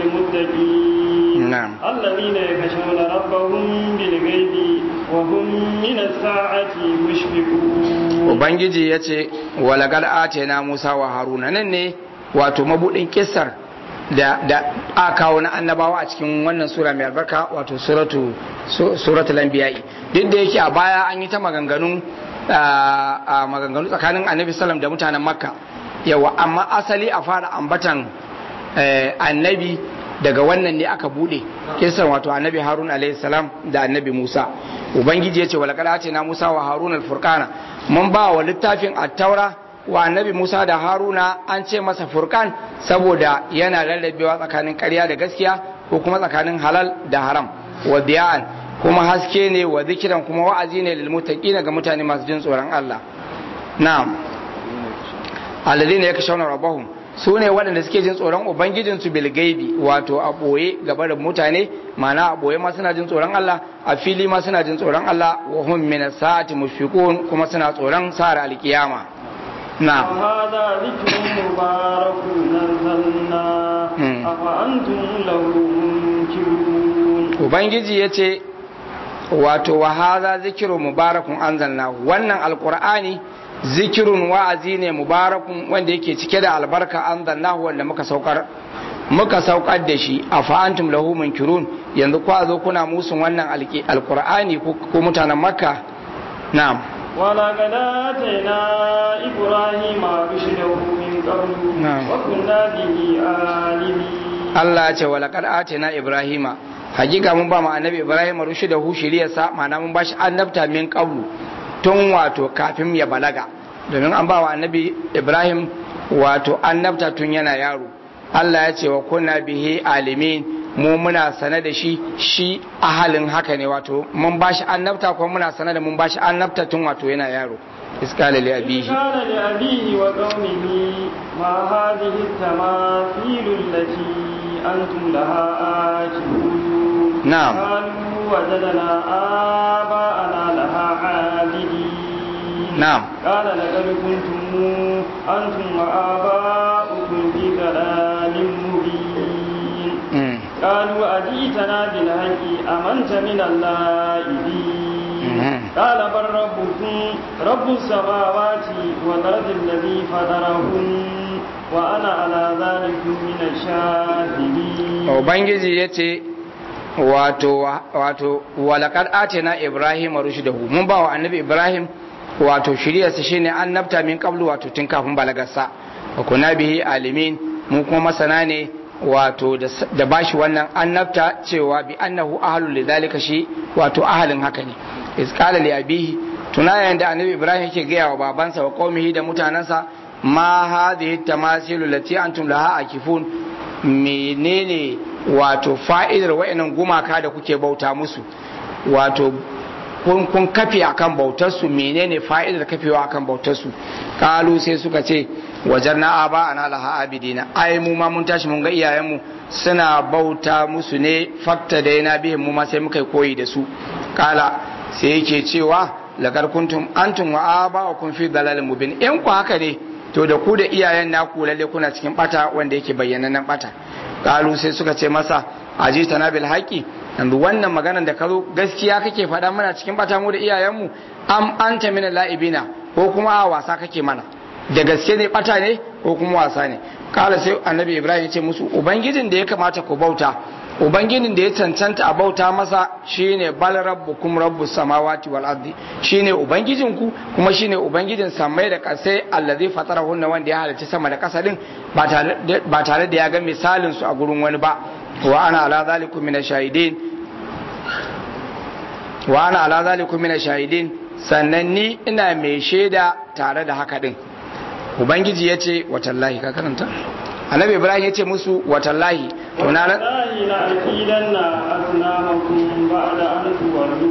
للمتقين نعم. الذين يخشون ربهم بالغيب وهم من الساعة مشفقون ubangiji ya ce walagar ate na musa wa haruna nan ne wato mabudin kisar da da aka kawo na annabawa a cikin wannan sura mai albarka wato suratu su- suratul anbiya'i duk da yake a baya an yi ta maganganun a a maganganu tsakanin annabi sallam da mutanen makka yawa amma asali a fara ambatan eh, annabi daga wannan ne aka bude kisan wato annabi harun alaihi salam da annabi musa ubangiji ya ce walakada ce na musa wa harun alfurkana mun ba wa littafin attaura wa annabi musa da haruna an ce masa furkan saboda yana rarrabewa tsakanin ƙarya da gaskiya ko kuma tsakanin halal da haram wa diya'an kuma haske ne wa zikiran kuma wa'azi ne lil muttaqina ga mutane masu jin tsoron Allah na'am alladhina yakshawna rabbahum su ne waɗanda suke jin tsoron ubangijinsu bil gaibi wato a ɓoye gaba da mutane mana a ɓoye ma suna jin tsoron Allah a fili ma suna jin tsoron Allah wa hum min sa'ati mushfiqun kuma suna tsoron sa'ar alkiyama na وهذا ذكر مبارك نزلنا مم. أفأنتم له منكرون ubangiji ya ce wato wa hadha zikru mubarakun anzalna wannan alqur'ani zikirun wa'azi ne mubarakun wanda yake cike da albarka anzalnahu wanda muka saukar muka saukar da shi a fa'antum lahu munkirun yanzu kwa zo kuna musun wannan alki- alqur'ani ko ko mutanen makka na'am ولقد آتينا إبراهيم رشده من قبل نعم. وكنا به عالمين Allah ya ce wa laqad atina ibrahima hakika mun ba mu annabi ibrahim rushdahu shiriyarsa ma'ana mun bashi annabta min qablu tun wato kafin ya balaga domin an ba wa annabi ibrahim wato annabta tun yana yaro Allah ya ce wa kunna bihi alimin mu muna sane da shi shi ahalin haka ne wato mun bashi annabta kuma muna sane da mun bashi annabta tun wato yana yaro iskala li abihi قال لأبيه وقومه ما هذه التماثيل التي أنتم لها آكلون نعم. قالوا وجدنا آباءنا لها عابدين نعم. قال لقد كنتم أنتم وآباؤكم في ضلال مبين Mm. قالوا أجئتنا بالحق أمنت من اللائبين قال بل ربكم رب السماوات والأرض الذي فطرهن وأنا على ذلك من الشاهدين Ubangiji ya ce wato wato walakad atina Ibrahim rushdahu mun ba wa annabi Ibrahim wato shiryarsa shine annabta min qablu wato tun kafin balagarsa wa kuna bihi alimin mu kuma masana ne wato da bashi wannan annabta cewa bi annahu ahlul lidhalika shi wato ahalin haka ne is qala li abihi tuna yayin da annabi Ibrahim yake gaya wa babansa wa qaumihi da mutanansa ma hadhihi tamasilu lati antum laha akifun menene wato fa'idar wa'annan gumaka da kuke bauta musu wato kun kun kafe akan bautar su menene fa'idar kafewa akan bautar su kalu sai suka ce wajarna aba ana laha abidina ai mu ma mun tashi mun ga iyayenmu suna bauta musu ne fakta da yana bihin mu ma sai muka koyi da su kala sai yake cewa lagar kuntum antum wa aba wa kun fi dalalin mubin in ku haka ne to da ku da iyayen naku lalle kuna cikin bata wanda yake bayyanannen bata kalu sai suka ce masa ajita na bil haqi yanzu wannan maganar da ka zo gaskiya kake faɗa mana cikin bata mu da iyayenmu am anta min la'ibina ko kuma a wasa kake mana da gaske ne bata ne ko kuma wasa ne kala sai annabi ibrahim ya ce musu ubangijin da ya kamata ku bauta ubangijin da ya cancanta a bauta masa shine bal rabbukum rabbus samawati wal ardi shine ubangijin ku kuma shine ubangijin samai da kasai allazi fatarahunna wanda ya halarci sama da kasa din ba tare da ya ga misalin su a gurin wani ba wa ana ala zalikum min shahidin wa ana ala zalikum min shahidin sannan ni ina mai shaida tare da haka din ubangiji ya ce watallahi ka karanta annabi ibrahim ya ce musu watallahi to na wallahi la aqidanna asnamakum ba'da an tuwallu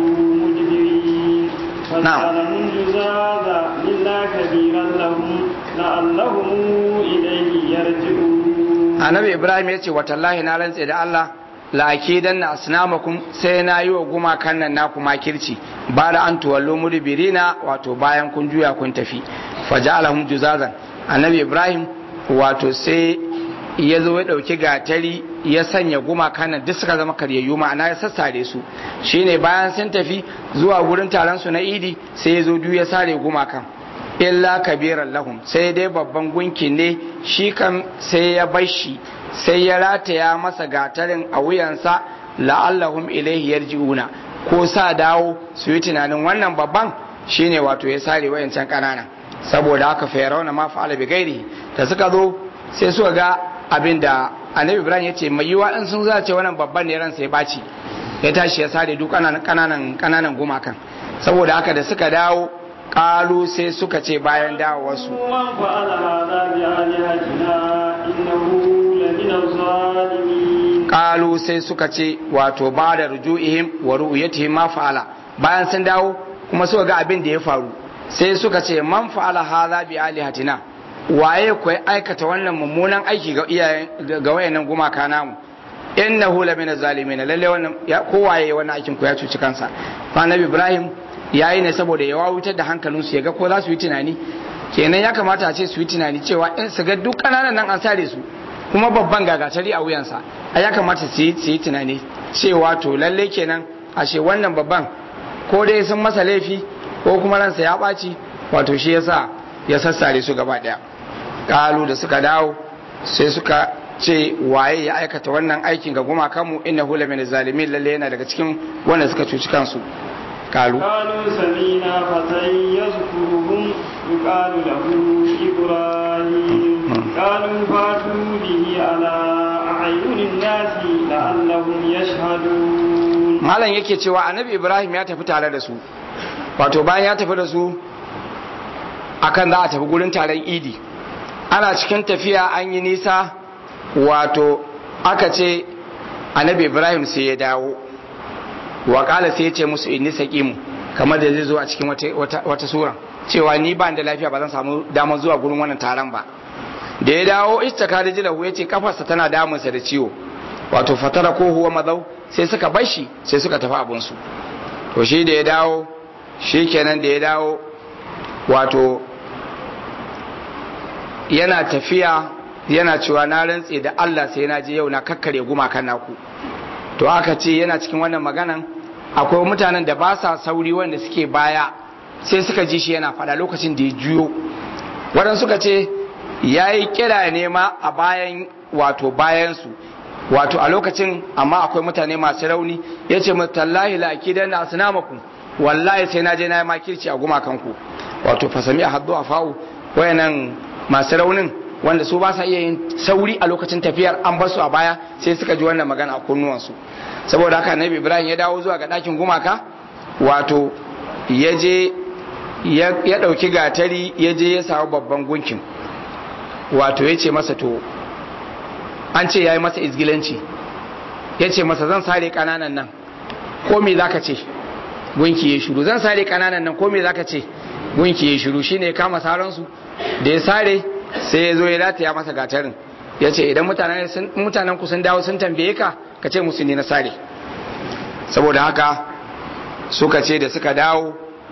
mudbirin fasalamun juzaza illa kabiran lahum la'allahum ilayhi yarji'un annabi ibrahim ya ce watallahi na rantse da Allah la aqidanna asnamakum sai na yi wa gumakan nan naku makirci ba da an tuwallu mudbirina wato bayan kun juya kun tafi faja'alahum juzazan annabi ibrahim wato sai ya zo ya dauki gatari ya sanya gumakan nan duk suka zama karyayyu ma'ana ya sassare su shine bayan sun tafi zuwa gurin taron su na idi sai ya zo duk ya sare gumakan illa kabiran lahum sai dai babban gunki ne shi kan sai ya bar shi sai ya rataya masa gatarin a wuyansa la'allahum ilaihi yarji'una ko sa dawo su yi tunanin wannan babban shine wato ya sare wayancan kananan saboda haka fayarauna ma fa'ala bi gairi da suka zo sai suka ga abin da annabi ibrahim ya ce mai yiwa in sun zace wannan babban ne ransa ya baci ya tashi ya sare duk kananan kananan kananan gumakan saboda haka da suka dawo kalu sai suka ce bayan dawowarsu man fa'ala hadha bi alihatina innahu lamina zalimin kalu sai suka ce wato ba da rujuihim wa ru'yatihim ma fa'ala bayan sun dawo kuma suka ga abin da ya faru sai suka ce man fa'ala hadha bi alihatina waye ku aikata wannan mummunan aiki ga iyayen ga wayannan gumaka namu innahu la min zalimin lalle wannan ya kowaye wannan aikin ku ya cuci kansa fa annabi ibrahim yayi ne saboda ya wawutar da hankalinsu ya ga ko za su yi tunani kenan ya kamata a ce su yi tunani cewa in su ga duk kananan nan an sare su kuma babban gagatari a wuyansa a ya kamata su yi tunani cewa to lalle kenan ashe wannan babban ko dai sun masa laifi ko kuma ransa ya ɓaci wato shi yasa ya sassare su gaba ɗaya ƙalu da suka dawo sai suka ce waye ya aikata wannan aikin ga gumakanmu inna hula min zalimin lalle yana daga cikin wanda suka cuci kansu ƙalu قالوا سمينا فتى يذكرهم يقال له إبراهيم قالوا فاتوا به على أعين الناس لعلهم يشهدون malam yake cewa annabi ibrahim ya tafi tare da su wato bayan ya tafi da su akan za a tafi gurin taron idi ana cikin tafiya an yi nisa wato aka ce annabi ibrahim sai ya dawo wakala sai ya ce musu inni saqimu kamar da zai zo a cikin wata, wata, sura cewa ni ba da lafiya ba zan samu damar zuwa gurin wannan taron ba da ya dawo istaka da jilahu ya ce kafarsa tana damunsa da ciwo wato fatara ko huwa mazau sai suka bar shi sai suka tafi abinsu to shi da ya dawo shi kenan da ya dawo wato yana tafiya yana cewa na rantse da Allah sai na je yau na kakkare gumakan naku to aka ce yana cikin wannan maganan akwai mutanen da ba sa sauri wanda suke baya sai suka ji shi yana faɗa lokacin da ya juyo waɗansu suka ce ya yi kira ne ma a bayan wato bayansu wato a lokacin amma akwai mutane masu rauni ya ce mutallahi la akidan na asnamakum wallahi sai na je na yi makirci a gumakanku wato fasami a haddu a fa'u wayannan masu raunin wanda su ba sa iya yin sauri a lokacin tafiyar an basu a baya sai suka ji wannan magana a kunnuwansu saboda haka annabi ibrahim ya dawo zuwa ga ɗakin gumaka wato ya je ya ɗauki gatari ya je ya samu babban gunkin wato ya ce masa to an ce ya yi masa izgilanci ya ce masa zan sare ƙananan nan ko me za ka ce gunki ya shiru zan sare ƙananan nan ko me za ka ce gunki ya shiru shine ya kama saransu da ya sare sai ya zo ya rataya masa gatarin ya ce idan mutanen ku sun dawo sun tambaye ka ka ce musu ne na sare saboda haka suka ce da suka dawo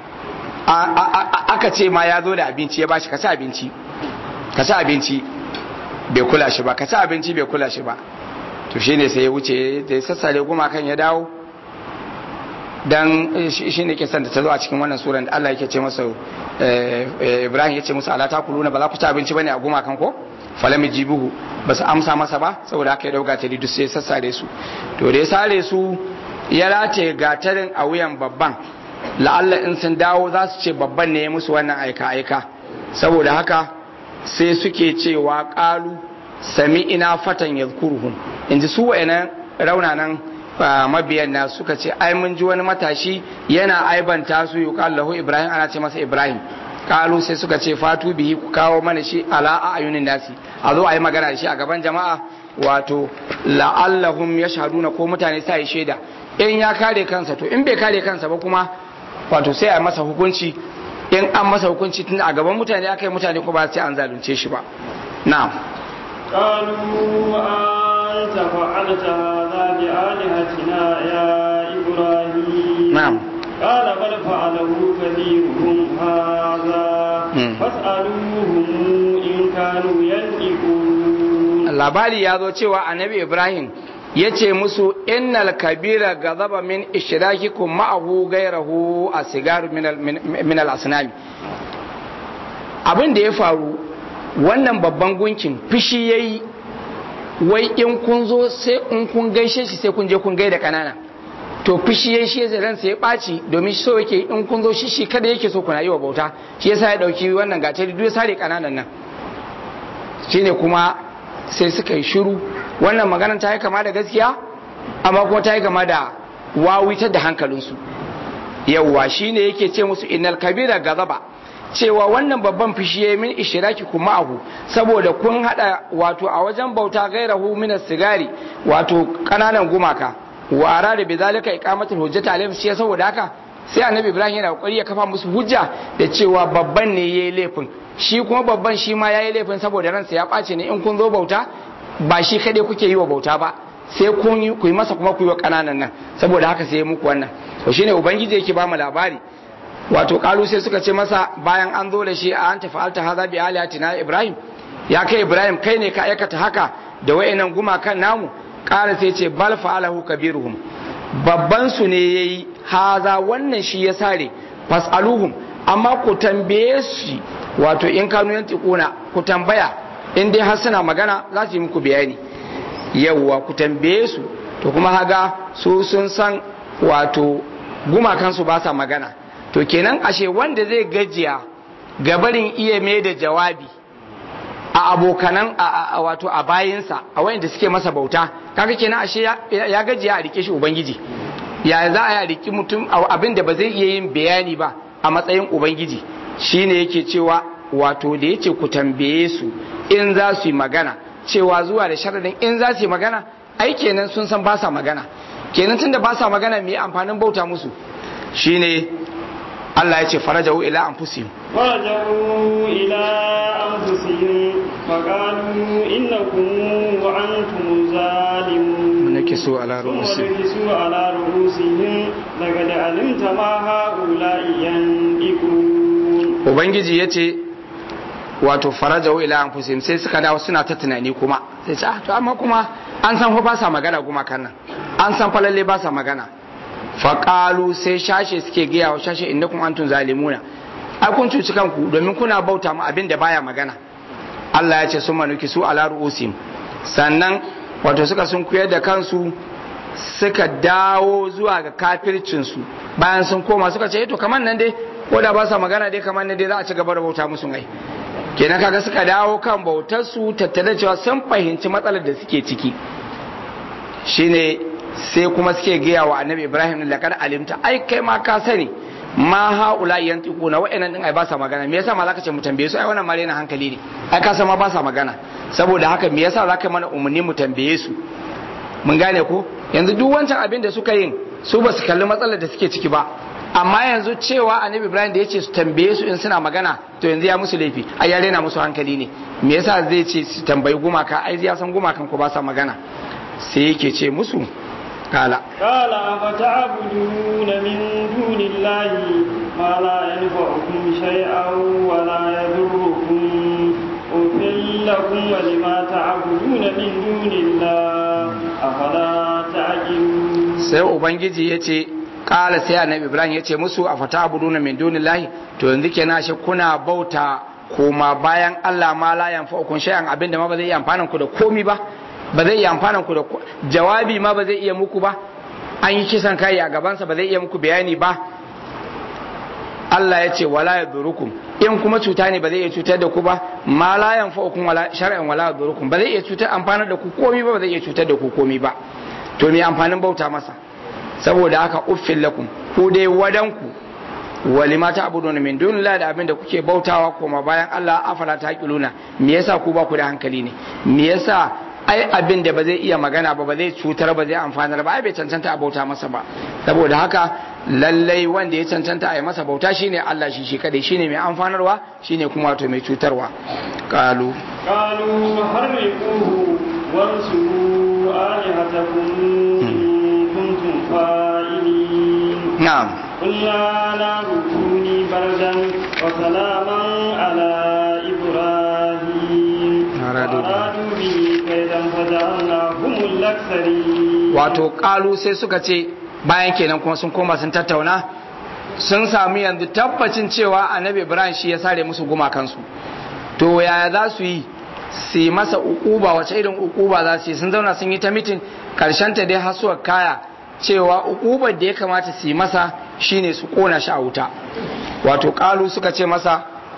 aka ce ma ya zo da abinci ya bashi ka ci abinci ka ci abinci bai kula shi ba ka ci abinci bai kula shi ba to shine sai ya wuce da ya sassare gumakan ya dawo dan shi ne kisan da ta zo a cikin wannan suran da Allah yake ce masa Ibrahim yace musu ala takuluna ba za ku ci abinci bane a gumakan ko falam jibuhu ba su amsa masa ba saboda haka ya dauka ta duk sai sassare su to da ya sare su ya rataye gatarin a wuyan babban la'alla in sun dawo za su ce babban ne ya musu wannan aika aika saboda haka sai suke cewa qalu sami ina fatan yadhkuruhum inji su wa'annan raunanan mabiyan na suka ce ai mun ji wani matashi yana aibanta su yuqal lahu ibrahim ana ce masa ibrahim kalu sai suka ce fatu bihi ku kawo mana shi ala a ayunin nasi a zo a yi magana da shi a gaban jama'a wato la'allahum yashhaduna ko mutane sa yi shaida in ya kare kansa to in bai kare kansa ba kuma wato sai a masa hukunci in an masa hukunci tun a gaban mutane aka yi mutane ko ba sai an zalunce shi ba na'am قالوا أنت فعلت هذا بآلهتنا يا إبراهيم نعم قال بل فعله كبيرهم هذا فاسألوهم إن كانوا ينطقون labari ya zo cewa annabi ibrahim ya ce musu innal kabira gazaba min ishrakikum ma'ahu gairahu a sigaru min al asnami abin da ya faru wannan babban gunkin fishi yayi wai in kun zo sai in kun gaishe shi sai kun je kun gaida kanana to fishi yayi shi zai ransa ya ɓaci domin so yake in kun zo shi shi kada yake so kuna yi wa bauta shi yasa ya dauki wannan gatari duk sare kananan nan shine kuma sai suka yi shiru wannan maganar ta yi kama da gaskiya amma kuma ta yi kama da wawitar da hankalinsu yawwa shine yake ce musu innal kabira gazaba cewa wannan babban fishi ya min ishiraki kuma abu saboda kun hada wato a wajen bauta gairahu min sigari wato kananan gumaka wa arada bi zalika iqamatul hujjati alaihim shi saboda haka sai annabi ibrahim yana kokari ya kafa musu hujja da cewa babban ne yayi laifin shi kuma babban shi ma yayi laifin saboda ransa ya ɓace ne in kun zo bauta ba shi kaɗai kuke yi wa bauta ba sai kun yi ku yi masa kuma ku yi wa ƙananan nan saboda haka sai muku wannan to shine ubangiji yake ba mu labari wato kalu sai suka ce masa bayan an zo da shi a an tafi alta haza bi alihatina ibrahim ya kai ibrahim kai ne ka aikata haka da wayannan gumakan namu ƙara sai ce bal fa'alahu kabiruhum babban su ne yayi haza wannan shi ya sare fasaluhum amma ku tambaye shi wato in kanu yantiquna ku tambaya in dai har suna magana za su yi muku bayani yawwa ku tambaye su to kuma haga su sun san wato gumakansu ba sa magana to kenan ashe wanda zai gajiya gabarin iya mai da jawabi a abokanan a wato a bayinsa a wayanda suke masa bauta kaga kenan ashe ya gajiya a rike shi ubangiji ya za a riki mutum abin da ba zai iya yin bayani ba a matsayin ubangiji shine yake cewa wato da yace ku tambaye su in za su yi magana cewa zuwa da sharadin in za su yi magana ai kenan sun san ba sa magana kenan tunda ba sa magana me amfanin bauta musu shine Allah ya ce farajahu ila anfusihim فرجعوا إلى أنفسهم فقالوا إنكم وأنتم ظالمون نكسوا على ثم رؤوسهم نكسوا على رؤوسهم لقد علمت ما هؤلاء ينطقون ubangiji ya ce wato farajahu ila anfusihim sai suka dawo suna ta tunani kuma sai ce ah to amma kuma an san fa ba sa magana kuma kan nan an san falalle ba sa magana faƙalu sai shashe suke gaya wa shashe inda kuma antun zalimuna ai kun cuci kanku domin kuna bauta mu abin da baya magana Allah ya ce sun manuki su ala ru'usim sannan wato suka sun kuyar da kansu suka dawo zuwa ga kafircinsu bayan sun koma suka ce to kamar nan dai ko da ba sa magana dai kamar nan dai za a ci gaba da bauta musu ai kenan kaga suka dawo kan bautar su tattare cewa sun fahimci matsalar da suke ciki shine sai kuma suke gaya wa annabi ibrahim da laqad alimta ai kai ma ka sani ma haula yantiquna wa'annan din ai ba sa magana me yasa ma zaka ce mu tambaye su ai wannan ma na hankali ne ai ka san ma ba sa magana saboda haka me yasa zaka mana umarni mu tambaye su mun gane ko yanzu duk wancan abin da suka yin su ba su kalli matsalar da suke ciki ba amma yanzu cewa annabi ibrahim da ya ce su tambaye su in suna magana to yanzu ya musu laifi ai ya rena musu hankali ne me yasa zai ce su tambayi gumaka ai ya san gumakan ko ba sa magana sai yake ce musu kala قال أفتعبدون من دون الله ما لا ينفعكم شيئا ولا يضركم أفل لكم ولما تعبدون من دون الله أفلا تعقلون sai ubangiji ya ce kala sai annabi ibrahim ya ce musu a fata abuduna min dunillahi to yanzu kenan shi kuna bauta koma bayan Allah ma la yanfa'ukum shay'an abinda ma ba zai iya amfanan ku da komi ba ba zai iya amfanan ku da jawabi ma ba zai iya muku ba an yi kisan kai a gabansa ba zai iya muku bayani ba Allah ya ce wala yadurukum in kuma cuta ne ba zai iya cutar da ku ba ma la yanfa'ukum wala shar'an wala yadurukum ba zai iya cutar amfanar da ku komi ba ba zai iya cutar da ku komi ba to me amfanin bauta masa saboda haka uffin lakum ku dai wadanku walima ta abudu min dunillahi da abin da kuke bautawa koma bayan Allah afala ta kiluna me yasa ku ba ku da hankali ne me yasa ai abin da ba zai iya magana ba ba zai cutar ba zai amfanar ba ai bai cancanta a bauta masa ba saboda haka lallai wanda ya cancanta a yi masa bauta shine Allah shi shi kadai shine mai amfanarwa shine kuma wato mai cutarwa qalu قالوا حرقوه وانصروا آلهتكم إن كنتم فاعلين na'am قلنا نار كوني بردا وسلاما على إبراهيم أرادوا به. وأرادوا به كيدا فجعلناهم الأكثرين wato kalu sai suka ce bayan kenan kuma sun koma sun tattauna sun sami yanzu tabbacin cewa annabi ibrahim shi ya sare musu gumakansu to yaya za su yi su yi masa ukuba wace irin ukuba za su yi sun zauna sun yi ta mitin karshen ta dai hasuwar kaya cewa ukubar da ya kamata su yi masa shine su kona shi a wuta wato kalu suka ce masa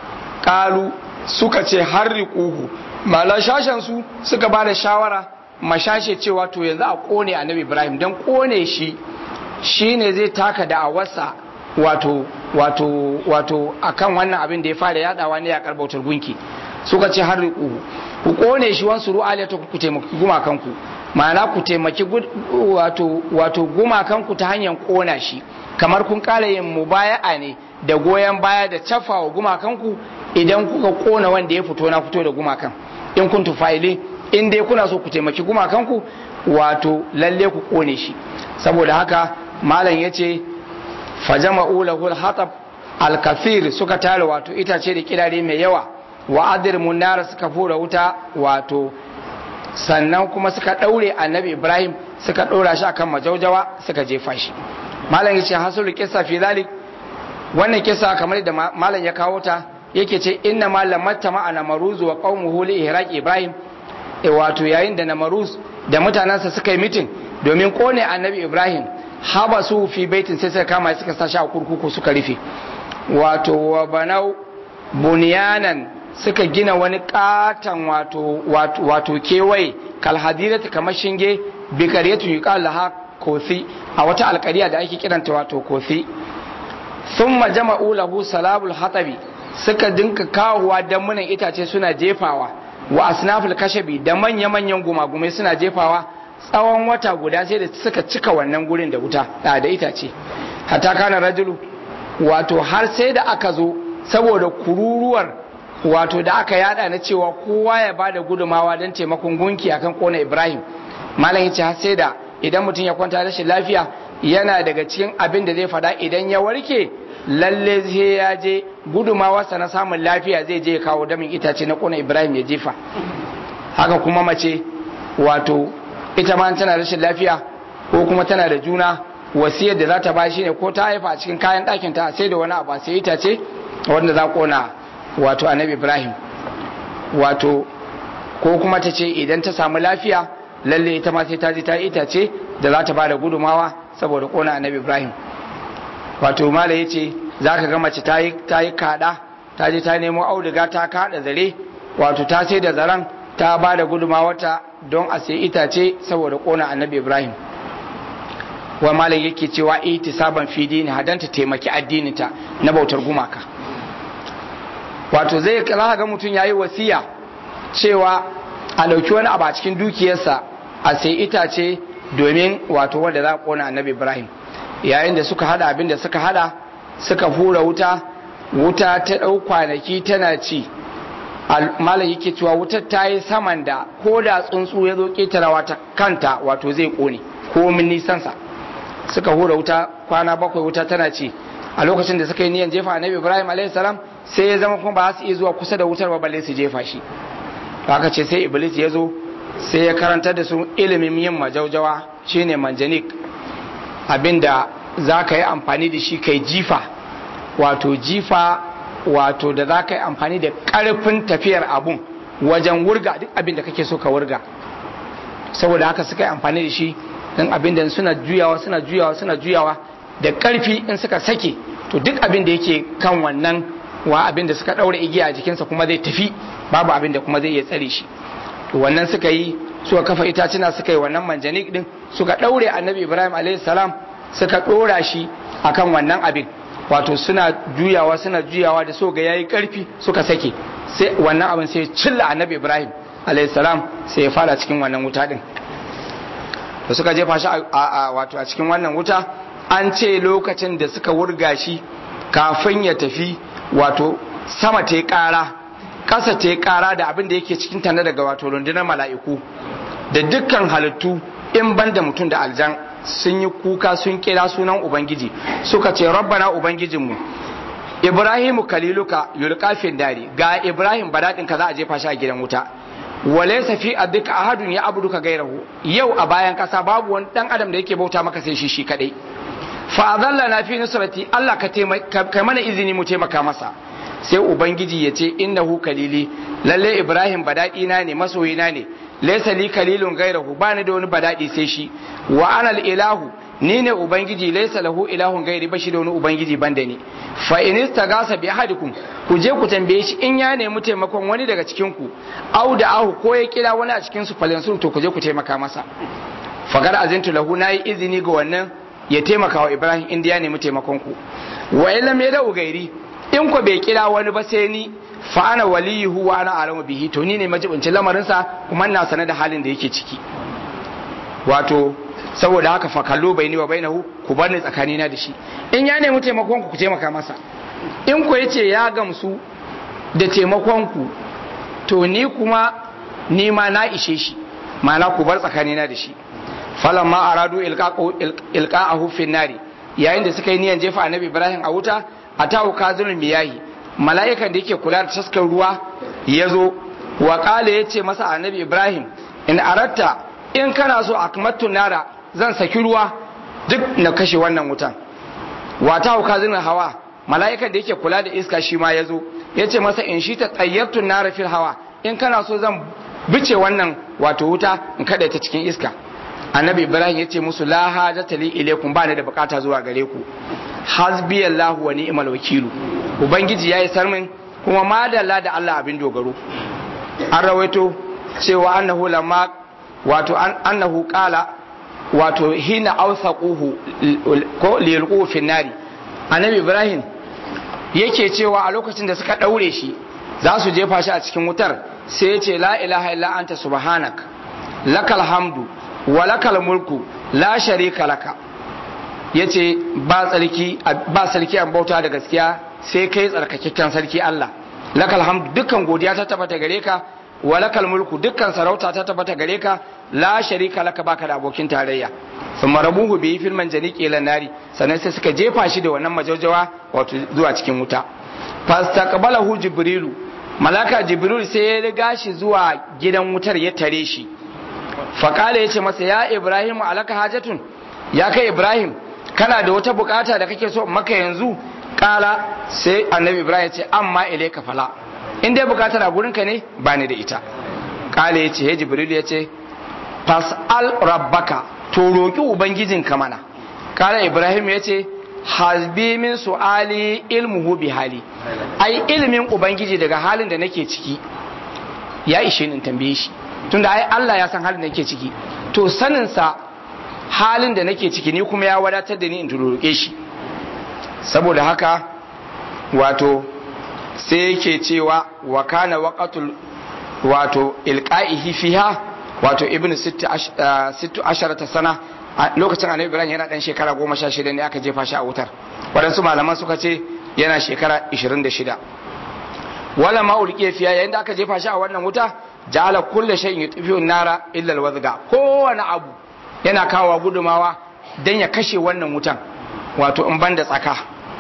kalu suka ce harriquhu mala shashen su suka ba da shawara mashashe cewa to yanzu a kone annabi ibrahim don kone shi shine zai taka da awarsa wato wato wato akan wannan abin da ya fara yadawa ne ya karbautar gunki suka ce harriquhu ku kone shi wansu ru'alata ku taimaki gumakanku ma'ana ku taimaki gud- wato wato gumakanku ta hanyar kona shi kamar kun kara yin mubaya'a ne da goyon baya da cafawa gumakanku idan kuka kona wanda ya fito na fito da gumakan in kun tufaili in dai kuna so ku taimaki gumakanku wato lalle ku kone shi saboda haka malam ya ce fajama'u lahul hatab al-kathir suka tare wato itace da kirare mai yawa wa adir munara suka fura wuta wato sannan kuma suka daure annabi ibrahim suka dora shi akan majaujawa suka jefa shi malam yace hasul kissa fi zalik wannan kissa kamar da ma- malam ya kawo ta yake ce inna ma lamatta ma ana maruzu wa qaumuhu li ihraq ibrahim e wato yayin da namaruz da mutanansa suka yi mitin domin kone annabi ibrahim haba su fi baitin sai suka kama shi suka sa shi a kurkuku suka rufe wato wa banau bunyanan suka gina wani katon wato wato, wato kewaye kalhadirati kamar shinge bikariyatu yuqal laha kosi a wata alkariya da ake kiranta wato kosi thumma jama'u lahu salabul hatabi suka dinka kawowa damunan itace suna jefawa wa asnaful kashabi da manya-manyan gumagumai suna jefawa tsawon wata guda sai da suka cika wannan gurin da wuta da da itace hatta kana rajulu wato har sai da aka zo saboda kururuwar wato da aka yada na cewa kowa ya bada gudumawa don taimakon gunki akan kona ibrahim malam yace har sai da idan mutum ya kwanta rashin lafiya yana daga cikin abin da zai fada idan ya warke lalle sai ya je gudumawarsa na samun lafiya zai je ya kawo damin itace na kona ibrahim ya jefa haka kuma mace wato ita ma tana rashin lafiya ko kuma tana da juna wasiyar da za ta bashi ne ko ta haifa a cikin kayan ɗakin ta sai da wani abu sai itace wanda za kona wato annabi ibrahim wato ko kuma ta ce idan ta samu lafiya lalle ita ma sai ta ji ta itace da za ta ba da gudumawa saboda kona annabi ibrahim wato mala ya ce za ka ga mace ta yi kaɗa ta je ta nemo auduga ta kaɗa zare wato ta sai da zaren ta ba da gudumawata don a sai itace saboda kona annabi ibrahim wa malam yake cewa ihtisaban fi dini hadan ta taimaki addininta na bautar gumaka wato zai za ga mutum yayi wasiya cewa a dauki wani abu a cikin dukiyarsa a sai itace domin wato wanda za a kona annabi ibrahim yayin da suka hada abin da suka hada suka hura wuta wuta ta dau kwanaki tana ci malam yake cewa wutar ta yi saman da ko da tsuntsu ya zo ketarawa ta kanta wato zai kone ko min nisansa suka hura wuta kwana bakwai wuta tana ci a lokacin da suka yi niyan jefa annabi ibrahim alaihi salam sai ya zama kuma ba su iya zuwa kusa da wutar ba balle su jefa shi haka ce sai iblis ya zo sai ya karantar da su ilimin yin majaujawa shine manjanik abinda za ka yi amfani da shi kai jifa wato jifa wato da za ka yi amfani da ƙarfin tafiyar abun wajen wurga duk abin da kake so ka wurga saboda haka suka yi amfani da shi don abin da suna juyawa suna juyawa suna juyawa da ƙarfi in suka sake to duk abin da yake kan wannan wa abin da suka ɗaure igiya a jikinsa kuma zai tafi babu abin da kuma zai iya tsare shi to wannan suka yi suka kafa itacuna suka yi wannan manjanik din suka ɗaure annabi ibrahim alaihi salam suka ɗora shi akan wannan abin wato suna juyawa suna juyawa da so ga yayi karfi suka sake sai wannan abin sai cilla annabi ibrahim alayhi salam sai ya fara cikin wannan wuta din da suka jefa shi a wato a cikin wannan wuta an ce lokacin da suka wurga shi kafin ya tafi wato sama ta kara ƙasa ta kara da abin da yake cikin tana daga wato rundunar mala'iku da dukkan halittu in ban da mutum da aljan sun yi kuka sun kira sunan ubangiji suka ce rabbana ubangijinmu ibrahimu kaliluka yulqafin dari ga ibrahim badadin ka za a jefa shi a gidan wuta walaysa fi addika ahadun ya abuduka gairahu yau a bayan kasa babu wani dan adam da yake bauta maka sai shi shi kadai fa adallana fi nusrati Allah ka kai mana izini mu taimaka masa sai ubangiji ya ce innahu kalili lalle ibrahim badadi na ne masoyina ne laysa li kalilun gairahu bani da wani badadi sai shi wa ana ilahu ni ne ubangiji laysa lahu ilahun gairi bashi da wani ubangiji banda ni fa in istagasa bi ahadikum ku je ku tambaye shi in ya nemi taimakon wani daga cikin ku au da ahu ko ya kira wani a cikin su falansun to ku je ku taimaka masa fagar azintu lahu nayi izini ga wannan ya taimaka wa ibrahim inda ya nemi taimakon ku wa illam yada'u gairi in ku bai kira wani ba sai ni fa ana waliyuhu wa ana alamu bihi to ni ne majibincin lamarinsa kuma ina sane da halin da yake ciki wato saboda haka fa kallo bai ni wa bainahu ku bar ni tsakanina da shi in ya nemi taimakon ku ku taimaka masa in ku yace ya gamsu da taimakon ku to ni kuma ni ma na ishe shi ma'ana ku bar tsakanina da shi falamma aradu ilqa'ahu fi nari yayin da suka yi niyan jefa annabi ibrahim a wuta atahu kazunul miyahi mala'ikan da yake kula da taskar ruwa ya zo wa ƙala ya ce masa annabi ibrahim in aratta in kana so akmattu nara zan saki ruwa duk na kashe wannan wutan wata hauka zinin hawa mala'ikan da yake kula da iska shi ma ya zo ya ce masa in shi ta tsayyartu nara fil hawa in kana so zan bice wannan wato wuta in kada ta cikin iska annabi ibrahim ya ce musu la hajata li ilaykum ba ni da bukata zuwa gare ku hasbiyallahu wa ni'mal wakilu ubangiji yayi sarmin kuma madalla da Allah abin dogaro an rawaito cewa annahu lamma wato annahu qala wato hina awsaquhu ko liyalqu fi nari annabi ibrahim yake cewa a lokacin da suka daure shi za su jefa shi a cikin wutar sai ya ce la ilaha illa anta subhanak lakal hamdu wa lakal mulku la sharika laka yace ba tsarki ba sarki an bauta da gaskiya sai kai tsarkakakken sarki Allah lakal hamdu dukkan godiya ta tabbata gare ka wa lakal mulku dukkan sarauta ta tabbata gare ka la sharika laka baka da abokin tarayya thumma rabuhu bi fil manjaniqi ila nari sannan sai suka jefa shi da wannan majaujawa wato zuwa cikin wuta fastaqbalahu jibrilu malaka jibril sai ya riga shi zuwa gidan wutar ya tare shi faƙala ya ce masa ya ibrahim alaka hajatun ya kai ibrahim kana da wata bukata da kake so maka yanzu kala sai annabi ibrahim ya ce amma ilaika fala in dai bukatar a gurinka ne ba ni da ita kala ya ce he jibril ya ce fas'al rabbaka to roki ubangijinka mana kala ibrahim ya ce hasbi min su'ali ilmuhu bi hali ai ilimin ubangiji daga halin da nake ciki ya ishe ni in tambaye shi tunda ai Allah ya san halin da nake ciki to sanin sa halin da nake ciki ni kuma ya wadatar da ni in roƙe shi saboda haka wato sai yake cewa wa kana waqatul wato ilqa'ihi fiha wato ibn sittu asharata sana lokacin annabi ibrahim yana dan shekara goma sha shida ne aka jefa shi a wutar waɗansu malaman suka ce yana shekara ishirin da shida wala ma ulqiya fiya yayin da aka jefa shi a wannan wuta ja'ala kullu shay'in yutfi'u nara illa alwazga kowane abu yana kawo gudumawa dan ya kashe wannan wutan wato in banda tsaka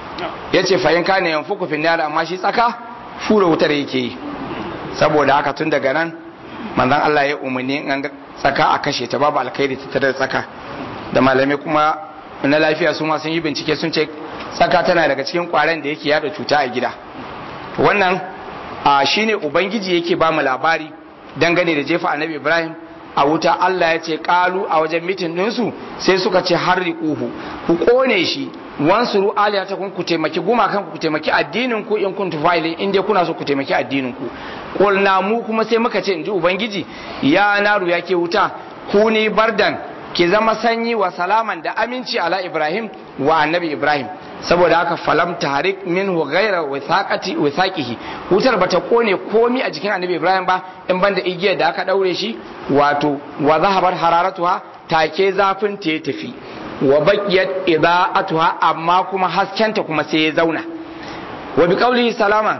yace fa in kana yanfuku fi nara amma shi tsaka fura wutar yake yi saboda haka tun daga nan manzon Allah ya umarni an tsaka a kashe ta babu alkhairi ta tare tsaka da malamai kuma na lafiya su ma sun yi bincike sun ce tsaka tana daga cikin kwaren da yake yada cuta a gida wannan a shine ubangiji yake ba mu labari dangane da jefa annabi ibrahim a wuta allah ya ce kalu a wajen mitin ɗinsu sai suka ce har riƙuhu ku ƙone shi wansuru aliyata kun ku taimaki gumakan ku taimaki addinin ku in kun tufaili in dai kuna so ku taimaki addinin ku qulna mu kuma sai muka ce inji ubangiji ya naru yake wuta ku ni bardan ki zama sanyi wa salaman da aminci ala ibrahim wa annabi ibrahim saboda haka falam tarik minhu ghaira withaqati withaqihi wutar bata kone komi a jikin annabi ibrahim ba in banda igiyar da aka daure shi wato wa zahabar hararatuha take zafin ta ya tafi wa baqiyat idaatuha amma kuma haskenta kuma sai ya zauna wa bi qaulihi salama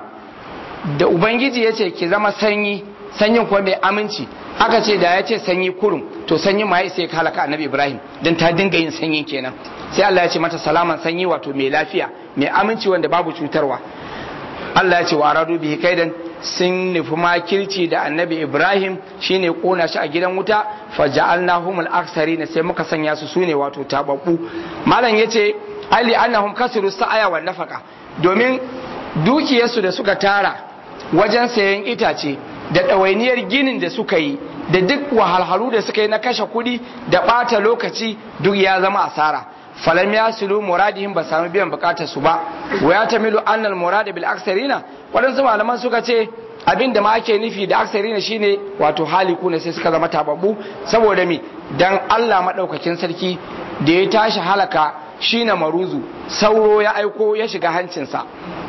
da ubangiji yace ki zama sanyi sanyin kuma mai aminci aka ce da ya ce sanyi kurum to sanyi ma ya sai halaka annabi ibrahim dan ta dinga yin sanyi kenan sai Allah ya ce mata salaman sanyi wato mai lafiya mai aminci wanda babu cutarwa Allah ya ce wa aradu bihi kaidan sun nufi makirci da annabi ibrahim shine kona shi a gidan wuta faja'alnahum al-aktharin sai muka sanya su sune wato tababbu malam yace ali annahum kasiru sa'aya wa nafaka domin dukiyarsu da suka tara wajen sayan itace da ɗawainiyar ginin da suka yi da duk wahalhalu da suka yi na kashe kuɗi da ɓata lokaci duk ya zama asara falam ya sulu muradihim ba sami biyan bukatar su ba wa ya tamilu annal murada bil aksarina waɗansu malaman suka ce abin da ma ake nufi da aksarina shine wato haliku ne sai suka zama tababbu saboda mi dan Allah madaukakin sarki da ya tashi halaka shine maruzu sauro ya aiko ya shiga hancinsa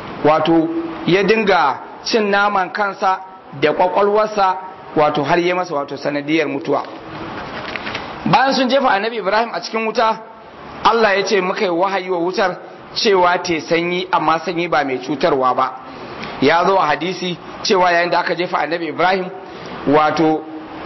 wato ya dinga cin naman kansa da kwakwalwarsa wato har yi masa wato sanadiyar mutuwa bayan sun jefa annabi ibrahim a cikin wuta allah ya ce muka yi wahayi wa wutar cewa te sanyi amma sanyi ba mai cutarwa ba ya zo a hadisi cewa yayin da aka jefa annabi ibrahim wato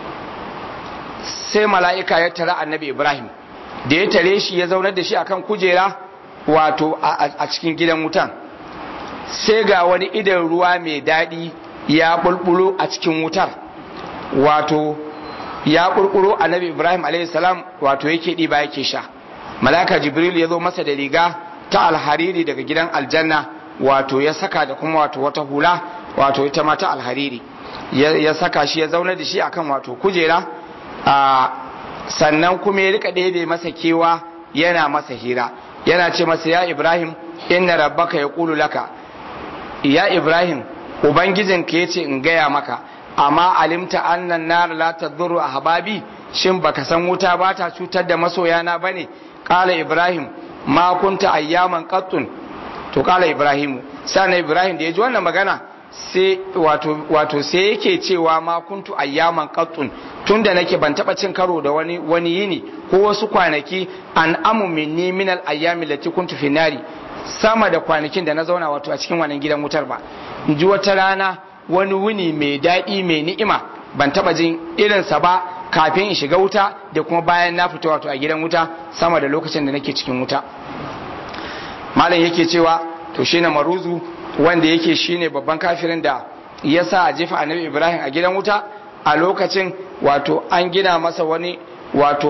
sai mala'ika ya tara annabi ibrahim da ya tare shi ya zaunar da shi akan kujera wato a cikin gidan wutan sai ga wani idan ruwa mai daɗi ya bulbulo a cikin wutar wato ya kurkuro annabi ibrahim salam wato yake ɗiba yake sha malaka jibril ya zo masa da riga ta alhariri daga gidan aljanna wato ya saka da kuma wato wata hula wato ita ma ta alhariri ya saka shi ya zauna da shi akan wato kujera a sannan kuma ya rika ɗebe masa kewa yana masa hira yana ce masa ya ibrahim inna rabbaka yaqulu laka ya ibrahim ubangijinka ya ce in gaya maka amma alimta annan nar la tadurru ahbabi shin baka san wuta ba ta cutar da masoyana bane qala ibrahim ma kunta ayyaman qattun to qala ibrahim sai ibrahim da ya ji wannan magana sai wato wato sai yake cewa ma kuntu ayyaman qattun tunda nake ban taba cin karo da wani wani yini ko wasu kwanaki an amu minni min al ayyami lati kuntu fi nari sama da kwanakin da na zauna wato a cikin wannan gidan wutar ba in ji wata rana wani wuni mai daɗi mai ni'ima ban taɓa jin irinsa ba kafin in shiga wuta da kuma bayan na fita wato a gidan wuta sama da lokacin da nake cikin wuta malam yake cewa to shine maruzu wanda yake shine babban kafirin da ya sa a jefa annabi ibrahim a gidan wuta a lokacin wato an gina masa wani wato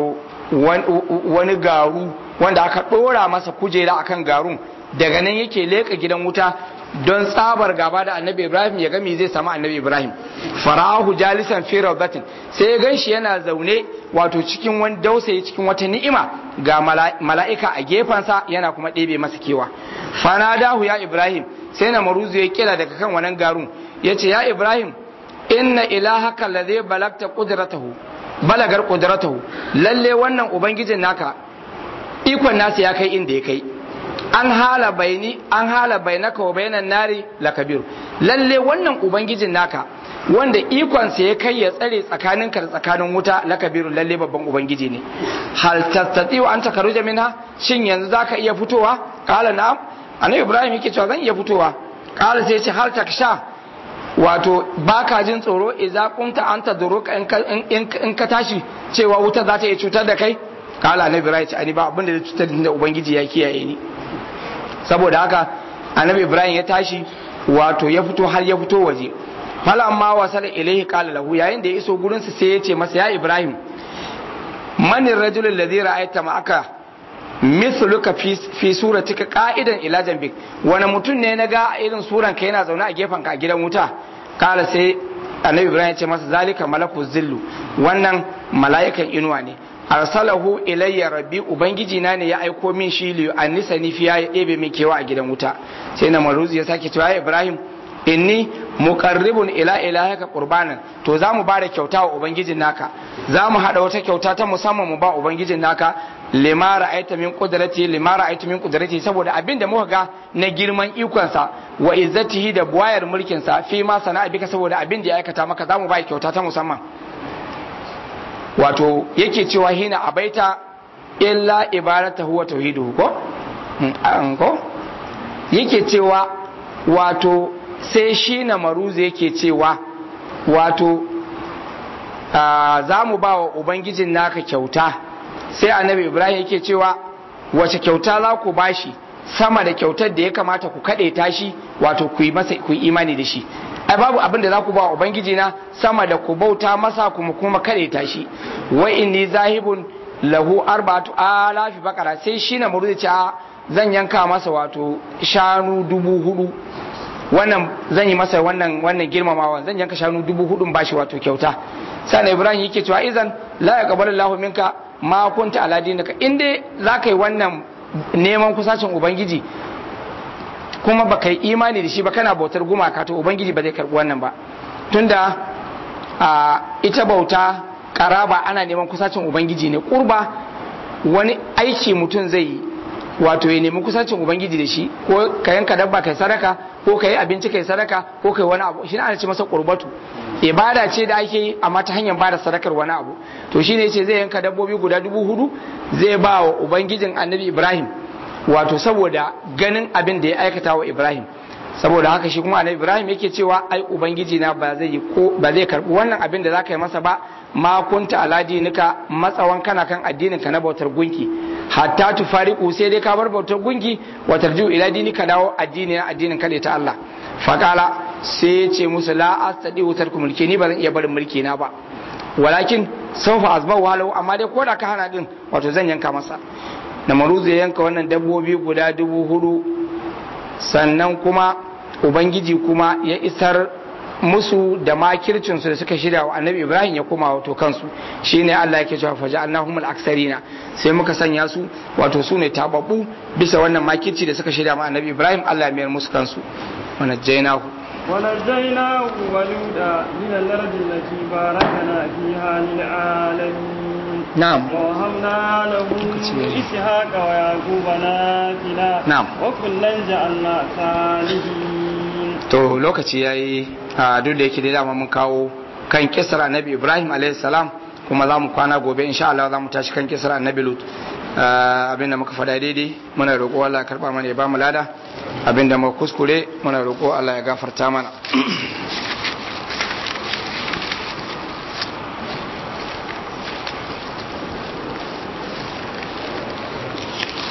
wani garu wanda aka ɗora masa kujera akan garun daga nan yake leƙa gidan wuta don tsabar gaba da annabi ibrahim ya gami zai samu annabi ibrahim farahu jalisan fi rawdatin sai ya ganshi yana zaune wato cikin wani dausayi cikin wata ni'ima ga mala'ika a gefensa yana kuma ɗebe masa kewa fanadahu ya ibrahim sai na maruzu ya kira daga kan wannan garun ya ce ya ibrahim inna ilahaka ladhi balagta qudratahu balagar qudratahu lalle wannan ubangijin naka ikon nasa ya kai inda ya kai an hala baini an hala bainaka wa bainan nari lakabiru lalle wannan ubangijin naka wanda ikonsa ya kai ya tsare tsakaninka da tsakanin wuta lakabiru lalle babban ubangiji ne hal tastati'u an takaruja minha shin yanzu zaka iya fitowa qala na'am annabi ibrahim yake cewa zan iya fitowa qala sai ya ce hal taksha wato baka jin tsoro idza kunta anta duruka in ka tashi cewa wuta za ta iya cutar da kai kala annabi ibrahim ce ani ba abin da zai cutar da ubangiji ya kiyaye ni saboda haka annabi ibrahim ya tashi wato ya fito har ya fito waje falamma wasala ilaihi qala lahu yayin da ya iso gurin sa sai ya ce masa ya ibrahim man ar-rajul alladhi ra'aita ma'aka mithluka fi fi suratika qa'idan ila jambik wani mutum ne na ga irin suran ka yana zaune a gefen ka a gidan wuta kala sai annabi ibrahim ya ce masa zalika malaku zillu wannan mala'ikan inuwa ne arsalahu ilayya rabbi ubangiji na ne ya aiko min shi li annisa ni fiya ya ɗebe min kewa a gidan wuta sai na maruzi ya sake cewa ibrahim inni muqarribun ila ilahika qurbanan to za mu bada kyauta wa ubangijin naka za mu hada wata kyauta ta musamman mu ba ubangijin naka lima ra'aita min qudrati lima ra'aita min qudrati saboda abin da muka ga na girman ikonsa wa izzatihi da buwayar mulkin sa fi ma sana'a bika saboda abin da ya aikata maka za mu ba kyauta ta musamman wato yake cewa hina abaita illa ibadatahu wa tauhiduhu ko ko yake cewa wato sai shi na maruzu yake cewa wato za mu ba wa ubangijin naka kyauta sai annabi ibrahim yake cewa wace kyauta za ku bashi sama da kyautar da ya kamata ku kaɗe tashi wato ku yi masa ku yi imani da shi ai babu abin da za ku ba wa ubangiji na sama da ku bauta masa kuma kuma kaɗe tashi wa inni zahibun lahu arba'atu alafi bakara sai shi na murzi ce zan yanka masa wato shanu dubu hudu wannan zan yi masa wannan wannan girmamawa zan yanka shanu dubu hudun bashi wato kyauta sai ibrahim yake cewa izan la yaqbalu Allahu minka ma kunta ala dinika in dai zaka yi wannan neman kusacin ubangiji kuma baka yi imani da shi ba kana bautar gumaka to ubangiji ba zai karbi wannan ba tunda a ita bauta karaba ana neman kusacin ubangiji ne kurba wani aiki mutum zai yi wato ya nemi kusacin ubangiji da shi ko ka yanka dabba kai sadaka ko ka yi abinci kai sadaka ko kai wani abu shi ana ce masa qurbatu ibada ce da ake yi amma ta hanyar bada sadakar wani abu to shine yace zai yanka dabbobi guda dubu hudu zai ba wa ubangijin annabi ibrahim wato saboda ganin abin da ya aikata wa ibrahim saboda haka shi kuma annabi ibrahim yake cewa ai ubangiji na ba zai ko ba zai karbi wannan abin da zaka yi masa ba ma kunta ala dinika matsawan kana kan addinin ka na bautar gunki hatta tufariqu sai dai ka bar bautar gunki wa tarju ila dinika dawo addini na addinin ka ta Allah faqala sai ya ce musu la astadi wutar ku mulki ni ba zan iya barin mulki na ba walakin sawfa azbahu halau amma dai koda ka hana din wato zan yanka masa na maruzu ya yanka wannan dabbobi guda dubu hudu sannan kuma ubangiji kuma ya isar musu da makircinsu da suka shirya wa annabi ibrahim ya koma wato kansu shine allah yake cewa faja annahum al-aksarina sai muka sanya su wato su ne tababbu bisa wannan makirci da suka shirya wa annabi ibrahim allah ya mayar musu kansu wa najjaynahu ونجيناه ولودا من الأرض التي باركنا فيها للعالمين نعم ووهبنا له إسحاق ويعقوب نافلة نعم وكلا جعلنا صالحين to lokaci yayi a duk da yake da dama mun kawo kan kisra annabi ibrahim alayhi salam kuma za mu kwana gobe insha Allah za mu tashi kan kisra annabi lut abinda muka faɗa daidai muna roƙo Allah ya karɓa mana ya ba mu lada abinda muka kuskure muna roƙo Allah ya gafarta mana